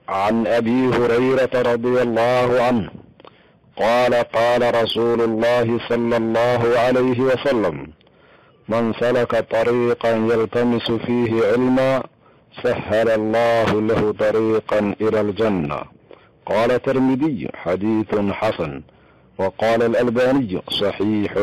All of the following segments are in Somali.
عن ابي هريره رضي الله عنه قال قال رسول الله صلى الله عليه وسلم من سلك طريقا يلتمس فيه علما سهل الله له طريقا الى الجنه قال الترمذي حديث حسن وقال الالباني صحيح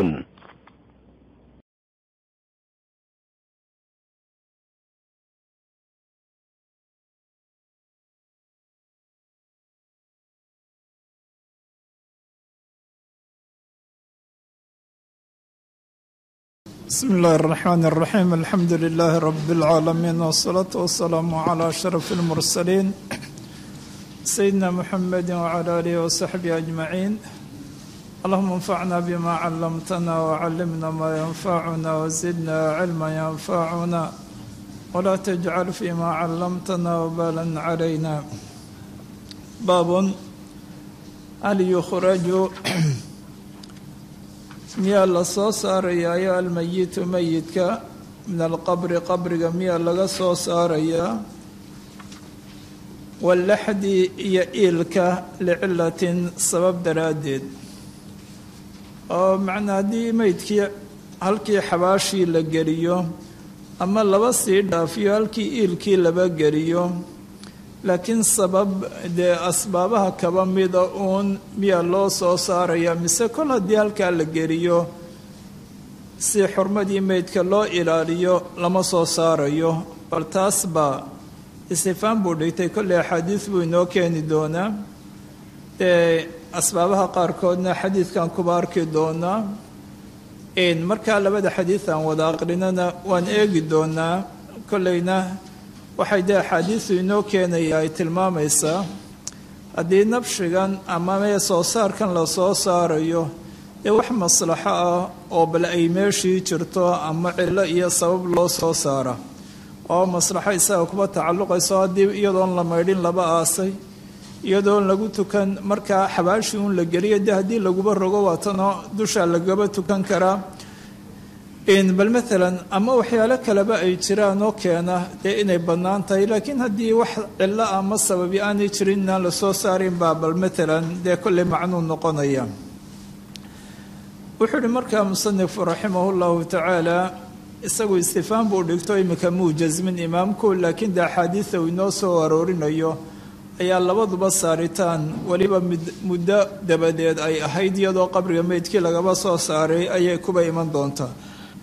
بسم الله الرحمن الرحيم الحمد لله رب العالمين والصلاة والسلام على أشرف المرسلين سيدنا محمد وعلى آله وصحبه أجمعين اللهم انفعنا بما علمتنا وعلمنا ما ينفعنا وزدنا علما ينفعنا ولا تجعل فيما علمتنا وبالا علينا باب هل يخرج miyaa la soo saarayaayo almayitu meyidka min alqabri qabriga miyaa laga soo saarayaa wallaxdi iyo iilka licilatin sabab daraaddeed oo macnaa haddii meydkii halkii xabaashii la geliyo ama laba sii dhaafiyo halkii iilkii laba geliyo laakiin sabab dee asbaabaha kaba mida uun miyaa loo soo saarayaa mise kol haddii halkaa la geliyo si xurmadii meydka loo ilaaliyo lama soo saarayo bal taas baa istifaan buu dhigtay kolley axaadiis buu inoo keeni doonaa ee asbaabaha qaarkoodna xadiidkan kuba arki doonaa markaa labada xadiid aan wada aqrinana waan eegi doonaa kolleyna waxay dee axaadiisu inoo keenaya ay tilmaamaysaa haddii nabshigan ama mee soo saarkan la soo saarayo dee wax maslaxo ah oo bal ay meeshii jirto ama cillo iyo sabab loo soo saara oo maslaxo isaga kuba tacalluqayso haddii iyadoon la maydhin laba aasay iyadoon lagu tukan markaa xabaashii uun la geliyo dee haddii laguba rogo waatanoo dusha lagaba tukan karaa bal maalan ama waxyaalo kaleba ay jiraan oo keena dee inay bannaan tahay laakiin haddii wax cillo ama sababi aanay jirin inaan la soo saarin baa bal maalan dee kolley macnuu noqonaya wuxuu uhi markaa musanifku raximah llahu tacaala isagu istifaan buu dhigto imika muu jasmin imaamku laakiin dee axaadiida uu inoo soo aroorinayo ayaa labaduba saaritaan weliba muddo dabadeed ay ahayd iyadoo qabriga meydkii lagaba soo saaray ayay kuba iman doontaa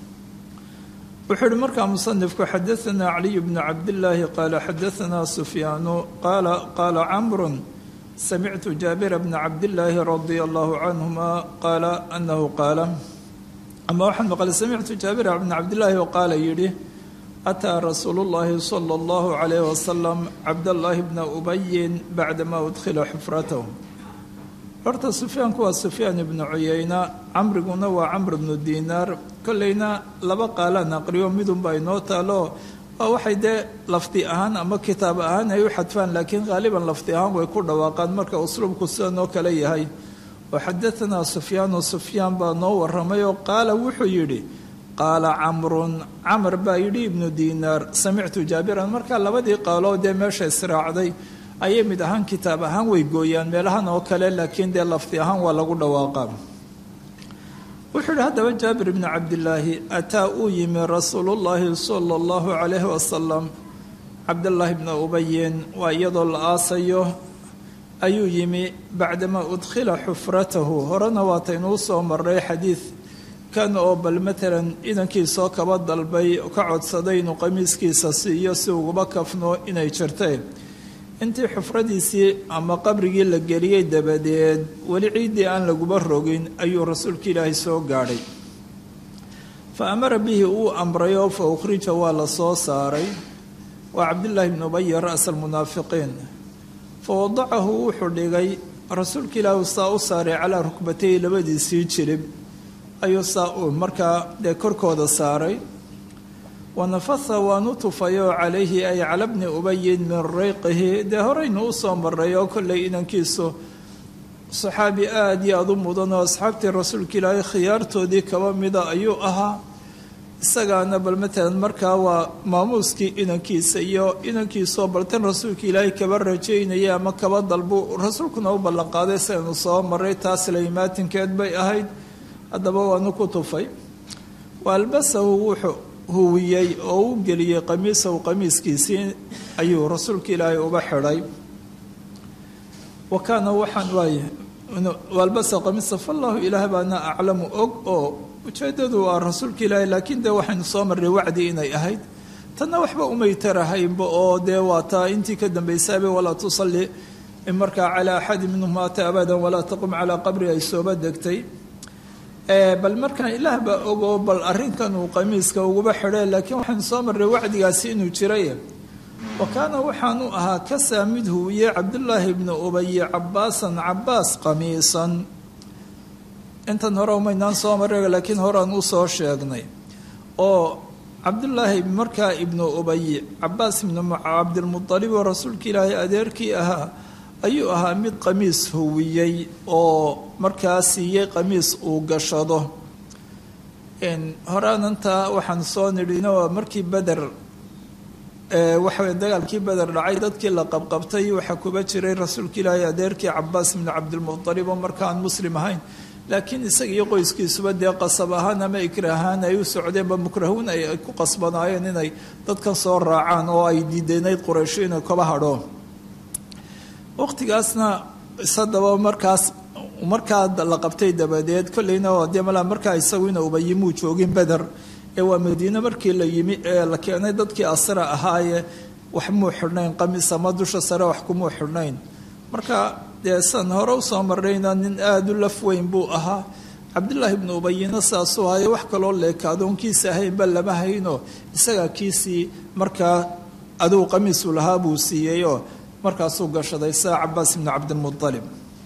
wuxuu uhi markaa musanifku xadaanaa caliy bnu cabdillaahi qaala xadaanaa sufyaanu qaala qaala camrun samictu jaabira bna cabdillaahi radia allahu canhuma qaala anahu qaala ama waxaan maqlay samictu jaabira bna cabdillaahi oo qaala yidhi ataa rasuulu llaahi sala allahu calayh wasalam cabdallaahi bna ubayin bacdamaa udkhila xufratahu horta sufyaanku waa sufyaan ibnu cuyeyna camriguna waa camr ibnu diinaar kolleyna laba qaalaan aqriyo midunba inoo taalo waa waxay dee lafdi ahaan ama kitaab ahaan ay u xadfaan laakiin haaliban lafdi ahaan way ku dhawaaqaan marka usluubku sidan oo kale yahay oo xadaanaa sufyaanu sufyaan baa noo waramay oo qaala wuxuu yidhi qaala camrun camar baa yidhi ibnu diinaar samictu jaabiran marka labadii qaaloo dee meesha israacday ayay mid ahaan kitaab ahaan way gooyaan meelahan oo kale laakiin dee lafdi ahaan waa lagu dhawaaqaa wuxuu yihi haddaba jaabir bni cabdillaahi ataa uu yimi rasuulullaahi sala allahu calayhi wasalam cabdallaahi bna ubayin waa iyadoo la aasayo ayuu yimi bacdamaa udkhila xufratahu horena waataynuu soo maray xadiid kan oo bal matalan idankiisoo kaba dalbay ka codsaday inuu qamiiskiisa siiyo si uguba kafno inay jirteen intii xufradiisii ama qabrigii la geliyey dabadeed weli ciiddii aan laguba rogin ayuu rasuulka ilaahay soo gaadhay fa amara bihi uu amrayoo fa ukhrija waa la soo saaray waa cabdillaahi bnu ubay ra'sa almunaafiqiin fa wadacahu wuxuu dhigay rasuulka ilaahi saa u saaray calaa rukbatayhi labadiisii jirib ayuu saa uu markaa dee korkooda saaray wanafatha waanu tufayoo calayhi ay cala bni ubayin min rayqihi dee horeynu u soo maray oo kollay inankiisu saxaabi aada iyo aada u mudan oo asxaabtii rasuulka ilaahay khiyaartoodii kaba mida ayuu ahaa isagaana bal matalan markaa waa maamuuskii inankiisa iyo inankiisoo baltan rasuulka ilaahay kaba rajaynaya ama kaba dalbu rasuulkuna u ballanqaaday saynu soo maray taas laymaatinkeed bay ahayd haddaba waanu ku tufay waalbasahu wuxuu huwiyey oo u geliyey qamiisahu qamiiskiisii ayuu rasuulka ilaahay uba xidhay wa kaana waxaan waay waalbasa qamiisa fallahu ilaah baana aclamu og oo ujeedadu waa rasuulka ilaahay laakiin dee waxaynu soo marray wacdi inay ahayd tanna waxba umay tarahaynba oo dee waa taa intii ka dambaysaaba walaa tusalli markaa calaa axadi minhum maata abadan walaa taqum calaa qabri ay sooba degtay bal markaan ilaah baa ogoo bal arrinkan uu qamiiska uguba xidhay laakiin waxaynu soo marray wacdigaasi inuu jiray wa kaana waxaanu ahaa kasaa mid huwiye cabdullaahi bnu ubayi cabaasan cabaas qamiisan intan hore umaynaan soo marray laakiin horean u soo sheegnay oo cabdullaahi markaa ibnu ubayi cabaas ibnu cabdilmualib oo rasuulka ilaahay adeerkii ahaa ayuu ahaa mid qamiis huwiyey oo markaa siiyey qamiis uu gashado horaanantaa waxaan soo nidhino markii beder waxawey dagaalkii beder dhacay dadkii la qabqabtay waxaa kuba jiray rasuulka ilaahay adeerkii cabaas ibnu cabdilmualib oo markaan muslim ahayn laakiin isaga iyo qoyskiisuba dee qasab ahaan ama ikra ahaan ay u socdeenba mukrahuun ay ku qasbanaayeen inay dadkan soo raacaan oo ay diideynayd quraysho inay kaba hadho waqtigaasna isadaba markaas markaa la qabtay dabadeed kolleyna dee malaa markaa isagu ina ubayimuu joogin beder ee waa madiine markii la yimi ee la keenay dadkii asra ahaaye wax muu xidhnayn qamis ama dusha sare wax kumuu xidhnayn marka dee san hore usoo marrayna nin aada u laf weyn buu ahaa cabdullaahi ibnu ubayina saasuu hayo wax kaloo leekaadoon kiisa ahaynba lama hayno isagaa kiisii markaa aduu qamiisu lahaa buu siiyeyoo markaasuu gashaday saa cabaas ibnu cabdilmualib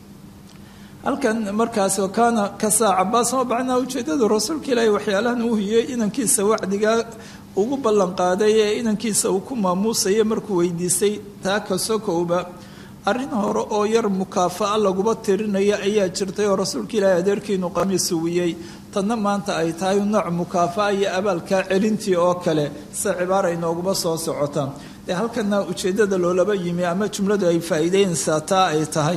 halkan markaas kaana kasaa cabaas ma bacnaa ujeedadu rasuulka ilaahi waxyaalahan uu hiyey inankiisa wacdigaa ugu ballanqaaday ee inankiisa uu ku maamuusaya markuu weydiistay taa kasokowba arrin hore oo yar mukaafa'a laguba tirinaya ayaa jirtay oo rasuulka ilaahi adeerkiinu qamiis uwiyey tanna maanta ay tahay nooc mukaafa'a iyo abaalkaa celintii oo kale sida cibaara inooguma soo socota dee halkana ujeeddada loolaba yimi ama jumladu ay faa'iideynaysaa taa ay tahay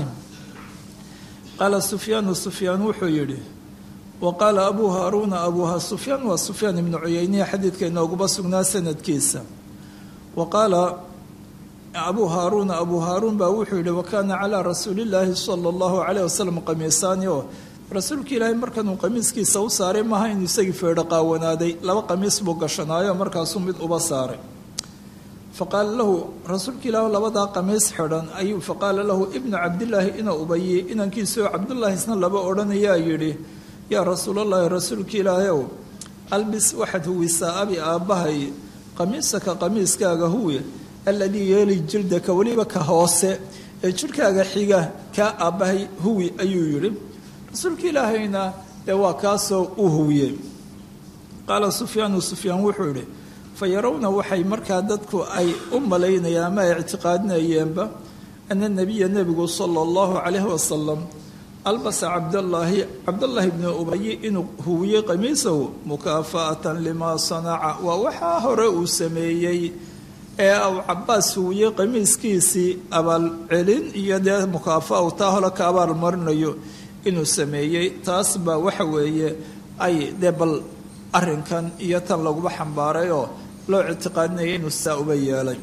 qaala sufyaanu sufyaan wuxuu yidhi wa qaala abuu haaruuna abuuha sufyaan waa sufyaan ibnu cuyeyniya xadiidka inooguma sugnaa sanadkiisa wa qaala abuu haaruuna abuu haaruun baa wuxuu yidhi wakaana calaa rasuulillaahi sala allahu calayh wasalam qamiisaani oo rasuulka ilaahay markanuu qamiiskiisa u saaray maaha inuu isagii feedho qaawanaaday laba qamiis buu gashanaayo markaasuu mid uba saaray faqaala lahu rasuulka ilaahu labadaa qamiis xidhan ayuu faqaala lahu ibnu cabdillaahi ina ubayi inankiisao cabdullaahi isna laba odhanayaa yidhi yaa rasuulallaahi rasuulka ilaahayow albis waxaad huwisaa abi aabbahay qamiisaka qamiiskaaga huwi alladii yeeli jildaka weliba ka hoose ee jidhkaaga xiga kaa aabbahay huwi ayuu yidhi rasuulka ilaahayna dee waa kaasoo u huwiyey qaala sufyaanu sufyaan wuxuu yidhi fa yarawna waxay markaa dadku ay u malaynayaan ama ay ictiqaadinayeenba ana nebiya nebigu sala allahu calayhi wasalam albasa cabdallaahi cabdallaahi bni ubayi inuu huwiyey qamiisahu mukaafa'atan limaa sanaca waa waxaa hore uu sameeyey ee uu cabaas huwiyey qamiiskiisii abaalcelin iyo dee mukaafa u taa hole ka abaal marinayo inuu sameeyey taas baa waxa weeye ay dee bal arrinkan iyo tan laguba xambaaray oo loo ictiqaadinaya inuu saa uba yeelay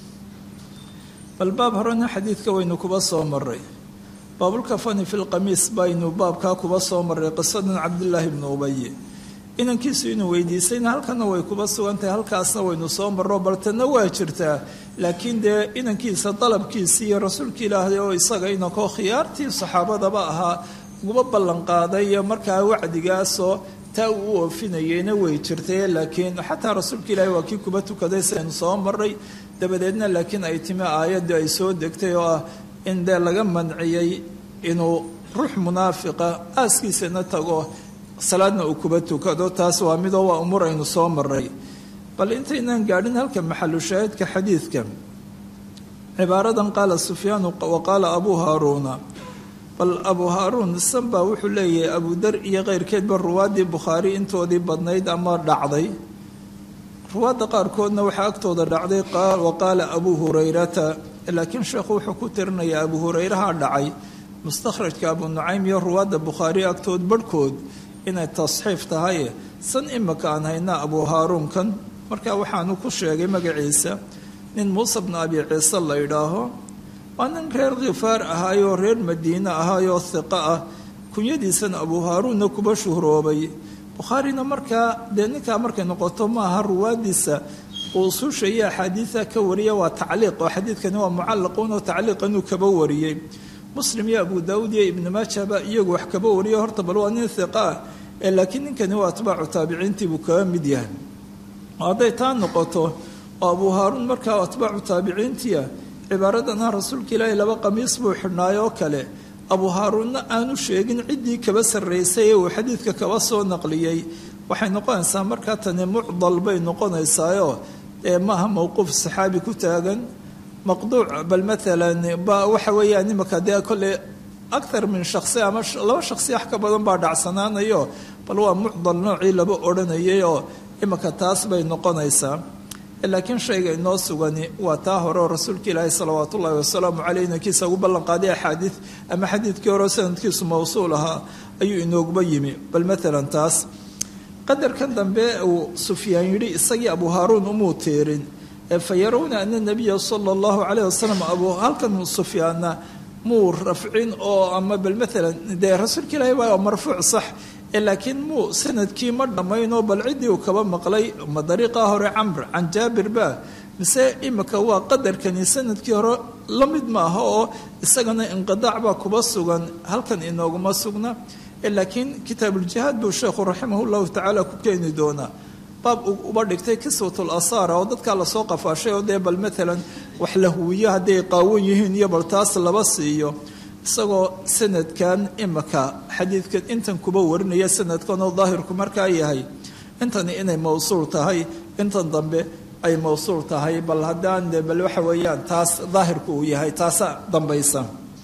bal baab horena xadiidka waynu kuba soo maray baabulkafani fi lqamiis baynu baabkaa kuba soo maray qisadan cabdillaahi bnu ubayi inankiisu inuu weydiisayna halkana way kuba sugan tahay halkaasna waynu soo marro baltana waa jirtaa laakiin dee inankiisa dalabkiisii iyo rasuulka ilaahay oo isaga inankoo khiyaartii saxaabadaba ahaa uguba ballanqaaday iyo markaa wacdigaasoo taa uu u oofinayeyna way jirtay laakiin xataa rasuulka ilaahay waa kii kuba tukaday saynu soo maray dabadeedna laakiin ay timi aayadii ay soo degtay oo ah in dee laga manciyey inuu ruux munaafiqa aaskiisana tago salaadna uu kuba tukado taas waa midoo waa umuur aynu soo maray bal intaynaan gaadhin halka maxalu shaahidka xadiidka cibaaradan qaala sufyaanu wa qaala abuu haaruuna bal abuu haaruun isan baa wuxuu leeyahay abudar iyo keyrkeedba ruwaaddii bukhaari intoodii badnayd ama dhacday ruwaadda qaarkoodna waxaa agtooda dhacday wa qaala abuu hurayrata laakiin sheekhu wuxuu ku tirinayaa abu hurayraha dhacay mustakhrajka abu nucaym iyo ruwaadda bukhaari agtood barhkood inay tasxiif tahay san imika aan haynaa abu haaruunkan marka waxaanu ku sheegay magaciisa nin muuse bnu abi ciise la yidhaaho waa nin reer khifaar ahaayoo reer madiine ahaayoo hiqo ah kunyadiisana abu haaruunna kuba shuhroobay bukhaarina markaa dee ninkaa markay noqoto maaha ruwaadiisa uu usuusha iyo axaadiida ka wariya waa tacliiq oo xadiidkani waa mucallaquun oo tacliiqanuu kaba wariyey muslim iyo abu daawuud iyo ibnu maajaba iyagu wax kaba wariyo horta bal waa nin hiqa ah ee laakiin ninkani waa atbaacu taabiciintii buu kaga mid yahay hadday taa noqoto oo abu haaruun markaa atbaacu taabiciintiia cibaaradana rasuulka ilaahi laba qamiis buu xidhnaay oo kale abu haaruunna aanu sheegin ciddii kaba sarraysay ee uu xadiidka kaba soo naqliyey waxay noqonaysaa markaa tani mucdal bay noqonaysaayo ee maaha mowquuf saxaabi ku taagan maqduuc bal maalan waxa weeyaan imika dee kolley akthar min shaksi ama laba shaksi wax ka badan baa dhacsanaanayo bal waa mucdal noocii laba odhanayay oo imika taas bay noqonaysaa laakiin shayga inoo sugani waa taa hore oo rasuulka ilaahi salawaat ullaahi wasalaamu caleyh inankiisa ugu ballanqaaday axaadiid ama xadiidkii hore sanadkiisu mawsuul ahaa ayuu inooguba yimi bal maalan taas qadarkan dambe uu sufyaan yidhi isagii abu haaruun umuu teerin fa yarawna ana nabiya sala allahu caleyh wasalam abu halkan sufyaanna muu rafcin oo ama bal maalan dee rasuulka ilaahi waa marfuuc sax laakiin muu sanadkii ma dhammaynoo bal ciddii uu kaba maqlay ma dariiqaa hore camr can jaabir ba mise imika waa qadarkani sanadkii hore la mid ma aha oo isagana inqidaac baa kuba sugan halkan inooguma sugna laakiin kitaabuuljihaad buu sheekhu raximah llahu tacaala ku keeni doonaa baab uba dhigtay kiswatul asaara oo dadkaa lasoo qafaashay oo dee bal maalan wax la huwiyo hadday qaawan yihiin iyo bal taas laba siiyo isagoo sanadkan imika xadiidkan intan kuba warinaya sanadkanoo daahirku markaa yahay intani inay mawsuul tahay intan dambe ay mawsuul tahay bal haddaan de bal waxa weeyaan taas daahirku uu yahay taasa dambaysa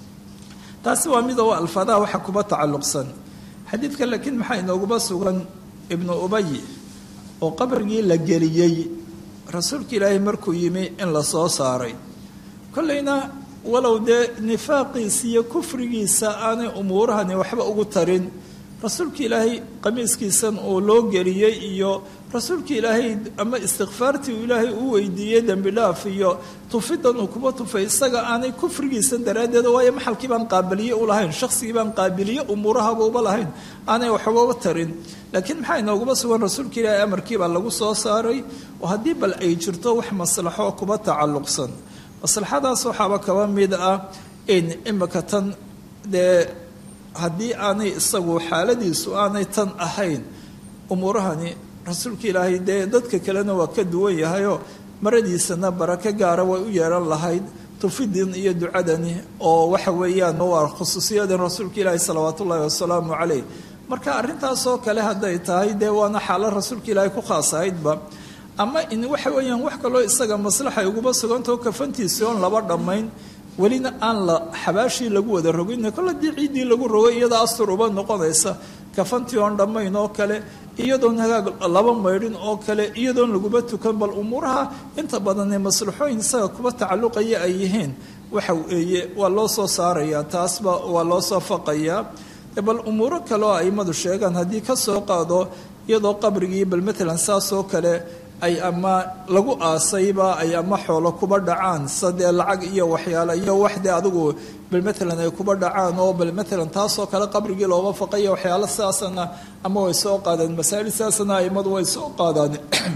taasi waa mid oo alfaadaha waxa kuba tacalluqsan xadiidka laakiin maxaa inooguba sugan ibnu ubay oo qabrigii la geliyey rasuulka ilaahay markuu yimi in la soo saaray kollayna walow dee nifaaqiisa iyo kufrigiisa aanay umuurahani waxba ugu tarin rasuulka ilaahay qamiiskiisan uu loo geliyey iyo rasuulka ilaahay ama istikfaartii uu ilaahay u weydiiyey dembi dhaaf iyo tufidan uu kuba tufay isaga aanay kufrigiisa daraaddeed waayo maxalkii baan qaabiliye u lahayn shaqsigii baan qaabiliye umuurahaba uba lahayn aanay waxbaba tarin laakiin maxaa inooguma sugan rasuulka ilaahay amarkiibaa lagu soo saaray oo haddii bal ay jirto wax maslaxo kuba tacalluqsan maslaxadaas waxaaba kaba mid ah in imika tan dee haddii aanay isagu xaaladiisu aanay tan ahayn umuurahani rasuulka ilaahay dee dadka kalena waa ka duwan yahayoo maradiisana barako gaara way u yeelan lahayd tufidin iyo ducadani oo waxa weeyaan waa khusuusiyadan rasuulka ilaahi salawaat ullaahi wasalaamu caleyh marka arrintaasoo kale hadday tahay dee waana xaalo rasuulka ilaahay ku khaas ahaydba ama in waxa weeyaan wax kaloo isaga maslaxa uguba sugantao kafantiisi oon laba dhammayn welina aan la xabaashii lagu wada rogin kol haddii ciiddii lagu rogay iyada astur uba noqonaysa kafantii oon dhammayn oo kale iyadoon hagaag laba maydhin oo kale iyadoon laguba tukan bal umuuraha inta badanee maslaxooyin isaga kuba tacalluqaya ay yihiin waxa weeye waa loo soo saarayaa taasba waa loo soo faqayaa bal umuuro kale oo aimadu sheegaan haddii ka soo qaado iyadoo qabrigii bal matalan saasoo kale ay ama lagu aasayba ay ama xoolo kuba dhacaan sadee lacag iyo waxyaale iyo waxdee adigu bal matalan ay kuba dhacaan oo bal matalan taasoo kale qabrigii looba faqaya waxyaalo sidaasana ama way soo qaadeen masaa'il sidaasana aimadu way soo qaadaan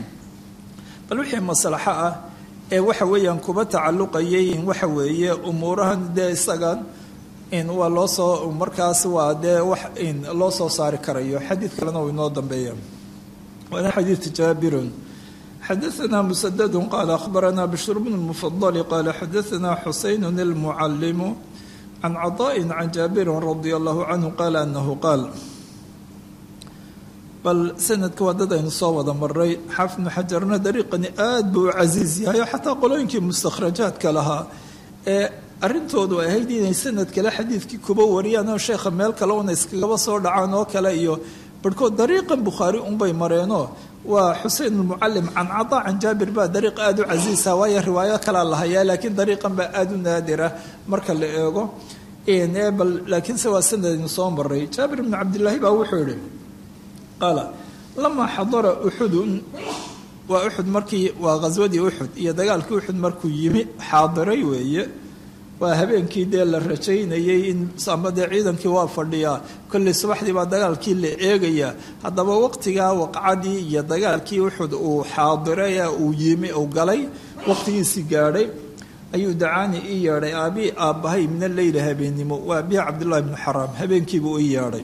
bal wixii maslaxo ah ee waxa weeyaan kuba tacalluqayay waxa weeye umuurahan dee isagan in waa loo soo markaas waa dee wax in loo soo saari karayo xadiid kalena uu inoo dambeeya waana xadiid jaabirun xadaثna mسdd qال أخbarna bشhr بن المفضل qال xadaثna xuseyn الmcلم عن cطاء عن jaaبir رضي الله عنه qال أنه qاal bal sanadka waa dad aynu soo wada maray xaafid بن xajarna dariiqani aad buu u casiiz yahay oo xataa qolooyinkii mustakhrajaadka lahaa ee arrintoodu ay ahayd inay sanad kale xadiidkii kuba wariyaan oo sheekha meel kale una iskagaba soo dhacaan oo kale iyo barhkood dariiqan bukhaari unbay mareenoo waa xusein almucalim can cadaa can jaabir baa dariiq aada u casiisa waayo riwaayo kalaa la hayaa laakiin dariiqan baa aada u naadira marka la eego bal laakiinse waa sanadaynu soo maray jaabir bnu cabdillaahi baa wuxuu yihi qaala lamaa xadara uxudun waa uxud markii waa ghaswadii uxud iyo dagaalkii uxud markuu yimi xaadiray weeye waa habeenkii dee la rajaynayay in ama dee ciidankii waa fadhiyaa kolley subaxdii baa dagaalkii la eegayaa haddaba waqtigaa waqcadii iyo dagaalkii uxud uu xaadiray ee uu yimi uu galay waqtigiisii gaadhay ayuu dacaani ii yeedhay aabii aabbahay mina leyla habeennimo waa abihi cabdullahi bnu xaraam habeenkiibuu ii yeedhay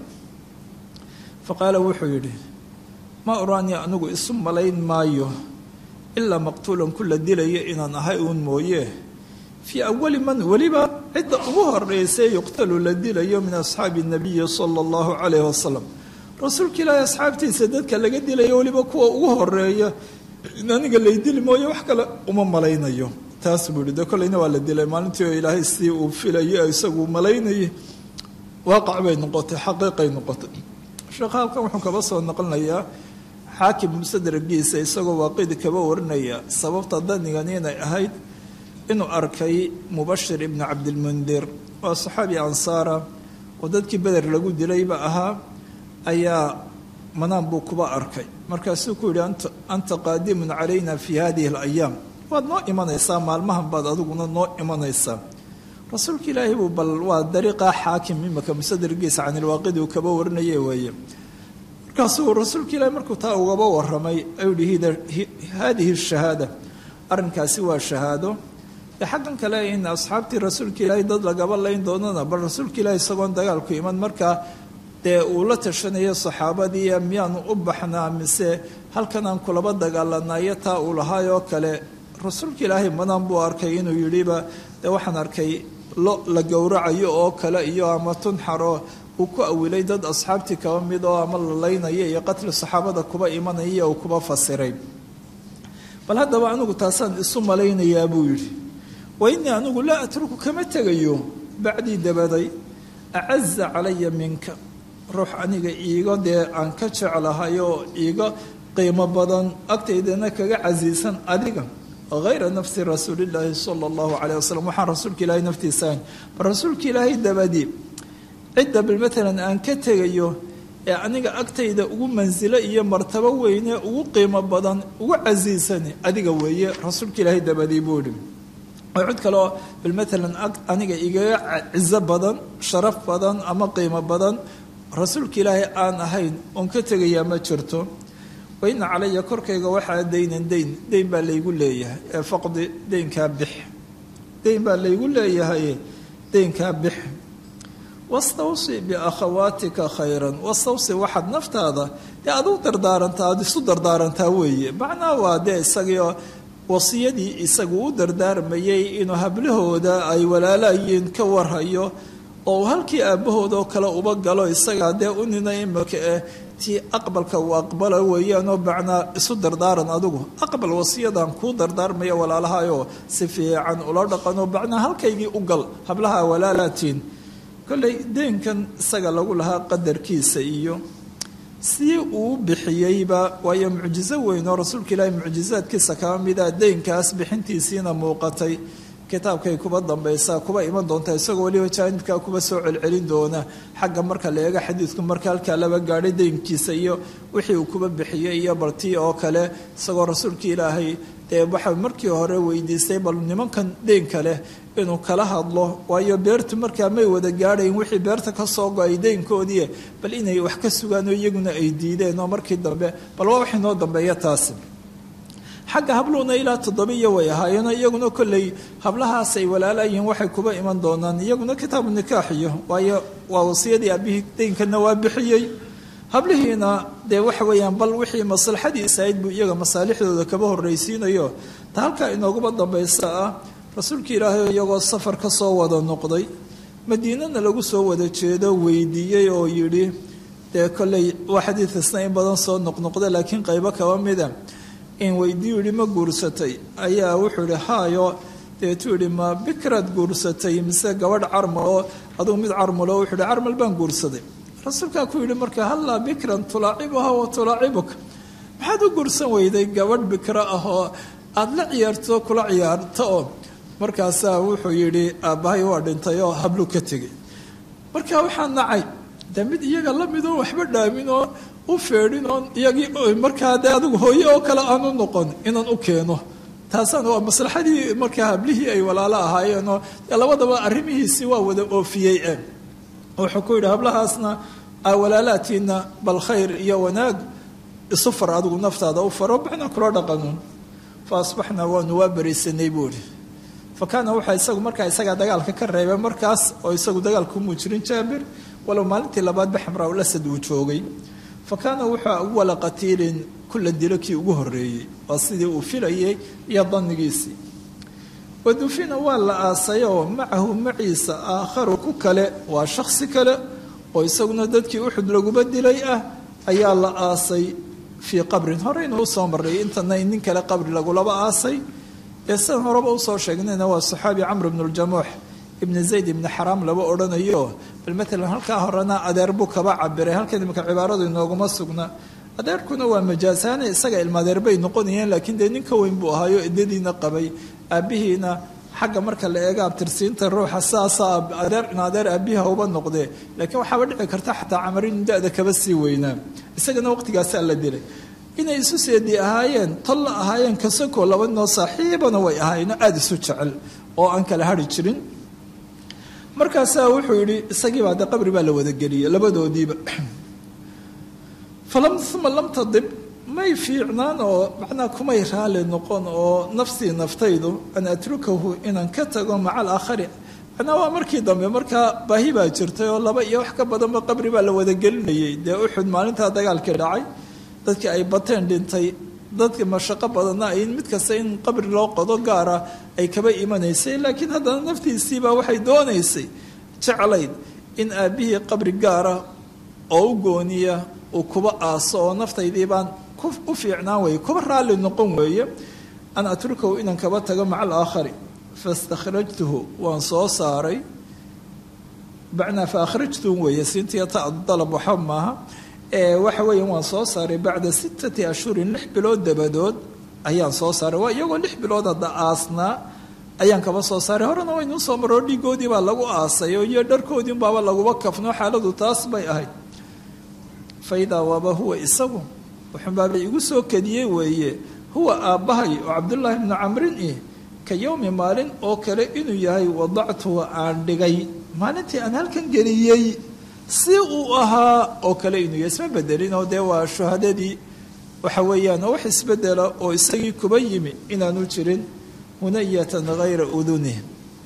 fa qaala wuxuu yidhi ma oraani anigu isu malayn maayo ilaa maqtuulan ku la dilayo inaan ahay uun mooye fii awali man weliba cidda ugu horeysay yuqtalu la dilayo min asxaabi nabiyi sala allahu calayhi wasalam rasuulka ilaahi asxaabtiisa dadka laga dilayo weliba kuwa ugu horeeya in aniga lay dili mooye wax kale uma malaynayo taas buu yihi de kolleyna waa la dilay maalintii oo ilaahay sidii uu filayo isagu malaynayay waaqac bay noqotay xaqiiqay noqotay sheekha halkan wuxuu kaba soo noqonayaa xaakim musadragiisa isagoo waaqidi kaba warinaya sababta danigan inay ahayd inuu arkay mubashir ibnu cabdilmundir waa saxaabi ansaara oo dadkii beder lagu dilayba ahaa ayaa manaan buu kuba arkay markaasuu ku yidhi anta qaadimun calayna fi hadihi alayaam waad noo imanaysaa maalmahan baad adiguna noo imanaysaa rasuulka ilaahi buu bal waa dariiqa xaakim imaka musadargiisa canilwaaqidi uu kaba warinaya weeye markaasuu rasuulka ilaahi markuu taa ugaba waramay ayuu yihi haadihi shahaada arrinkaasi waa shahaado dee xaggan kale in asxaabtii rasuulka ilaahi dad lagaba layn doonana bal rasuulka ilaahi isagoon dagaalku iman markaa dee uu la tashanayo saxaabadii miyaanu u baxnaa mise halkan aan kulaba dagaalanayo taa uu lahaayoo kale rasuulka ilaahay madan buu arkay inuu yidhiba dee waxaan arkay lo la gowracayo oo kale iyo ama tunxaroo uu ku awilay dad asxaabtii kaba mid oo ama la laynaya iyo qatli saxaabada kuba imanaya uu kuba fasiray bal haddaba anigu taasaan isu malaynayaa buu yidhi wa innii anigu laa atruku kama tegayo bacdii dabaday acaza calaya minka ruux aniga iiga dee aan ka jeclahay oo iiga qiimo badan agtaydana kaga casiisan adiga hayra nafsi rasuulillaahi sala allahu caleyh wasalam waxaan rasuulka ilaahay naftiisa ahayn bal rasuulka ilaahay dabadii cidda bal matalan aan ka tegayo ee aniga agtayda ugu mansilo iyo martabo weyne ugu qiimo badan ugu casiisan adiga weeye rasuulka ilaahay dabadii buu idhi oo cid kaleoo bal matalan aniga igaga cizo badan sharaf badan ama qiimo badan rasuulka ilaahay aan ahayn oon ka tegayaa ma jirto waina calaya korkayga waxaa daynan dayn dayn baa laygu leeyahay ee faqdi daynkaa bix dayn baa laygu leeyahay daynkaa bix wastawsi biakhawaatika khayran wastawsi waxaad naftaada dee aduu dardaarantaa aada isu dardaarantaa weeye macnaa waa dee isagiio wasiyadii isagu u dardaarmayay inuu hablahooda ay walaalaayiin ka warhayo oo halkii aabbahoodoo kale uba galo isagaa dee u nina imika eh tii aqbalka uu aqbala weeyaanoo bacnaa isu dardaaran adigu aqbal wasiyadan kuu dardaarmaya walaalahayoo si fiican ula dhaqanoo bacnaa halkaygii u gal hablaha walaalaatiin kolley deenkan isaga lagu lahaa qadarkiisa iyo sidii uu bixiyeyba waayo mucjizo weyn oo rasuulka ilaahi mucjizaadkiisa kaba mida deynkaas bixintiisiina muuqatay kitaabkay kuba dambaysaa kuba iman doontaa isagoo weliba jaanibkaa kuba soo celcelin doona xagga marka la eego xadiidku marka halkaa laba gaadhay deynkiisa iyo wixii uu kuba bixiyey iyo bartii oo kale isagoo rasuulka ilaahay dee waxa markii hore weydiistay bal nimankan deynka leh inuu kala hadlo waayo beertu markaa may wada gaadhayn wixii beerta ka soo go-ay deynkoodii bal inay wax ka sugaan oo iyaguna ay diideen oo markii dambe bal waa wax inoo dambeeya taasi xagga habluhuna ilaa toddobiyo way ahaayeen iyaguna kolley hablahaas ay walaalaayihiin waxay kuba iman doonaan iyaguna kitaabu nikaax iyo waayo waa wasiyadii aabihii deynkana waa bixiyey hablihiina dee waxa weeyaan bal wixii maslaxadiisa ahayd buu iyaga masaalixdooda kaba horraysiinayo ta halkaa inooguba dambaysa ah rasuulka ilaahay iyagoo safar ka soo wada noqday madiinana lagu soo wada jeedo weydiiyey oo yidhi dee kolley waa xadiidkasna in badan soo noqnoqda laakiin qaybo kaba mida in weydiiyu yihi ma guursatay ayaa wuxuu ihi haayo deetuu yihi ma bikraad guursatay mise gabadh carmal oo adugu mid carmalo wuxuu ihi carmal baan guursaday rasuulkaa ku yidhi marka hallaa bikran tulaacibuha wa tulaacibuka maxaad u guursan weyday gabadh bikro ah oo aada la ciyaarto kula ciyaarto oo markaasaa wuxuu yidhi aabbahay waa dhintay oo hablu ka tegay marka waxaa nacay de mid iyaga la midoo waxba dhaamin oo u feedhin oon iyagii markaa dee adigu hooye oo kale aan u noqon inaan u keeno taasaan waa maslaxadii markaa hablihii ay walaalo ahaayeenoo dee labadaba arrimihiisii waa wada oofiyey e wuxuu ku yidhi hablahaasna walaalaatiina bal khayr iyo wanaag isu far adigu naftaada u faro baxna kula dhaqanuun fa asbaxnaa waanu waa berisanay buu ihi fa kaana waxaa isagu markaa isagaa dagaalka ka reebay markaas oo isagu dagaalku muu jirin jaabir walow maalintii labaadba xamraa lasad uu joogay fa kaana wuxuu awala qatiilin kula dilo kii ugu horeeyey waa sidii uu filayay iyo danigiisii wadufina waa la aasayoo macahu maciisa aakharu ku kale waa shaksi kale oo isaguna dadkii uxud laguba dilay ah ayaa la aasay fii qabrin horeyna usoo marray intana nin kale qabri lagulaba aasay ee sidan horeba usoo sheegnayna waa saxaabi camr bnu ljamuux ibni zayd ibni xaraam laba odhanayo bal matalan halkaa horena adeer buu kaba cabiray halkan imika cibaaradu inooguma sugna adeerkuna waa majaasaane isaga ilmaadeer bay noqonayeen laakiin dee nin ka weyn buu ahaayo idadiina qabay aabbihiina xagga marka la eega abtirsiinta ruuxa saasa adeer in adeer aabbiha uba noqdee laakiin waxaaba dhici karta xataa camar inu da-da kaba sii weynaa isagana waqtigaasaa la dilay inay isu seedi ahaayeen tolla ahaayeen kasakoo labanoo saaxiibana way ahaayeenoo aada isu jecel oo aan kala hari jirin markaasaa wuxuu yidhi isagiibaa de qabri baa la wadageliyey labadoodiiba falam uma lam tadib may fiicnaan oo macnaa kumay raali noqon oo nafsii naftaydu an atrukahu inaan ka tago maca alaakhari macnaa waa markii dambe markaa baahi baa jirtay oo laba iyo wax ka badanba qabri baa la wadagelinayay dee uxud maalintaa dagaalkii dhacay dadkii ay bateen dhintay dadka mashaqo badanna ay mid kasta in qabri loo qodo gaara ay kaba imanaysay laakiin haddana naftiisiibaa waxay doonaysay jeclayd in aabbihii qabri gaara oo u gooniya uu kuba aaso oo naftaydii baan u fiicnaan weeye kuba raalli noqon weeye an atrukahu inaan kaba tago maca alaakhari fastakhrajtuhu waan soo saaray bacnaa fa akhrajtuhum weeye siintiya ta dalab waxa maaha waxa weeya waan soo saaray bacda sittati ashhurin lix bilood dabadood ayaan soo saaray waa iyagoo lix bilood hadda aasnaa ayaan kaba soo saaray horena waynuu soo maroo dhiigoodii baa lagu aasay oo iyo dharkoodii baaba laguba kafno xaaladu taas bay ahayd fa idaa waaba huwa isagu wuxunbaaba igu soo kadiyey weeye huwa aabbahay oo cabdullaahi bnu camrin ih ka yowmi maalin oo kale inuu yahay wadactuhu aan dhigay maalintii aan halkan geliyey si uu ahaa oo kale inuu yahay isma bedelin oo dee waa shuhadadii waxa weeyaan wax isbedela oo isagii kuba yimi inaanu jirin hunayatan hayra udunih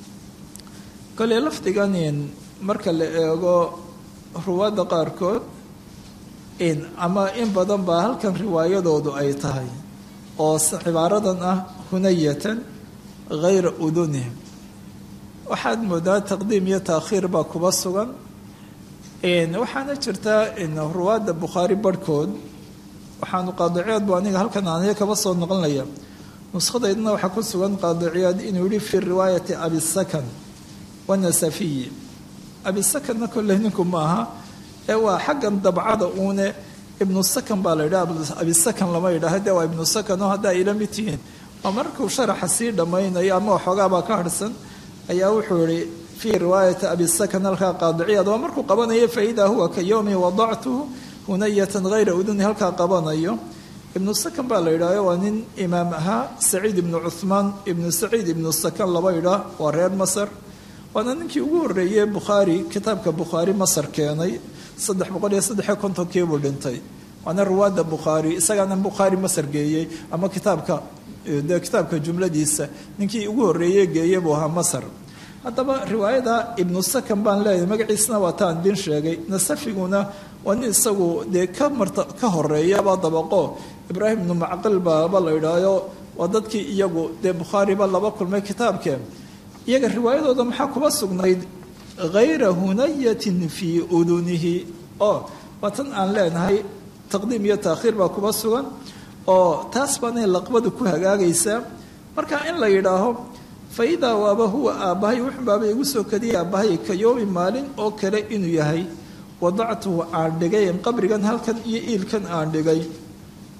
kole lafdiganin marka la eego ruwaadda qaarkood in ama in badan baa halkan riwaayadoodu ay tahay oo cibaaradan ah hunayatan hayra udunihim waxaad moodaa taqdiim iyo taakhiir baa kuba sugan waxaana jirta ruwaadda bukhaari barhkood waxaanu qaadiciyaad bu aniga halkan aniga kaba soo noqonaya nuskhadaydna waxaa ku sugan qaadiciyaad inuu yihi fi riwaayati abisakan wanasafiyi abisakanna kolley ninku maaha ee waa xaggan dabcada uune ibnu sakan baa la yidhaha abisakan lama yidhaha de waa ibnu sakan oo hadda ayla mid tihiin waa markuu sharaxa sii dhammaynayo ama waxoogaabaa ka harhsan ayaa wuxuu yihi fii riwaayati abisakan halkaa qaadiciyaad waa markuu qabanayo faidaa huwa ka yowmi wadactuhu hunayatan hayra uduni halkaa qabanayo ibnu sakan baa la yidhahyo waa nin imaam ahaa saciid ibnu cuhmaan ibnu saciid ibnu sakan laba yidhaah waa reer masar waana ninkii ugu horreeyey bukhaari kitaabka bukhaari masar keenay saddex boqol iyo saddexiyo kontonkii buu dhintay waana ruwaadda bukhaari isagaana bukhaari masar geeyey ama kitaabka de kitaabka jumladiisa ninkii ugu horreeyey geeye buu ahaa masar haddaba riwaayada ibnu sakan baan leeyahay magaciisna waa taan idin sheegay nasafiguna waa nin isagu dee ka marta ka horeeyaba dabaqo ibraahim ibnu macqil baaba la idhaayo waa dadkii iyagu dee bukhaariba laba kulmay kitaabkee iyaga riwaayadooda maxaa kuba sugnayd hayra hunayatin fii udunihi oo waa tan aan leenahay taqdiim iyo taakhiir baa kuba sugan oo taas baanay laqbadu ku hagaagaysaa marka in la yidhaaho fa idaa waaba huwa aabbahay wuxunbaaba igu soo kadiyay aabbahay ka yoomi maalin oo kale inuu yahay wadactuhu aan dhigay qabrigan halkan iyo iilkan aan dhigay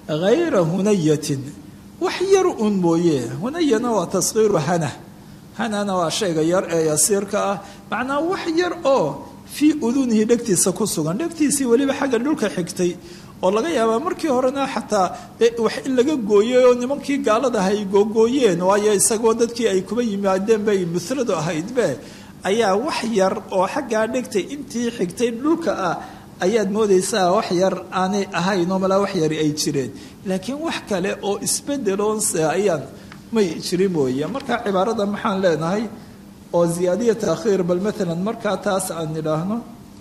hayra hunayatin wax yar un mooye hunayana waa taskiiru hana hanana waa shayga yar ee yasiirka ah macnaa wax yar oo fii udunihi dhegtiisa ku sugan dhegtiisii weliba xagga dhulka xigtay oo laga yaabaa markii horena xataa wax in laga gooyey oo nimankii gaaladaha ay googooyeen waayo isagoo dadkii ay kuba yimaadeen bay muladu ahaydbe ayaa wax yar oo xaggaa dhegtay intii xigtay dhulka ah ayaad moodaysaa wax yar aanay ahayn oo malaa wax yari ay jireen laakiin wax kale oo isbedeloonse ayaan may jirin mooye marka cibaarada maxaan leenahay oo ziyaadiya taakhiir bal maalan markaa taas aan nidhaahno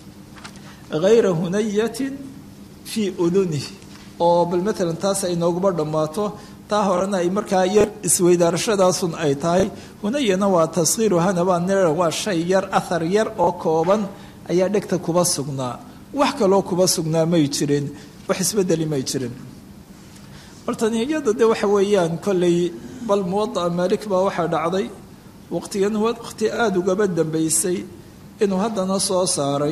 hayra hunayatin fii udunihi oo bal maalan taas ay nooguma dhammaato taa horena ay markaa yar isweydaarashadaasun ay tahay hunayana waa taskhiiru hanabaan nira waa shay yar ahar yar oo kooban ayaa dhegta kuba sugnaa wax kaloo kuba sugnaa may jirin wax isbedeli may jirin baltaniyada de waxa weeyaan kolley bal muwadaca maalik baa waxaa dhacday waqtigan waqti aada ugaba dambeysay inuu haddana soo saaray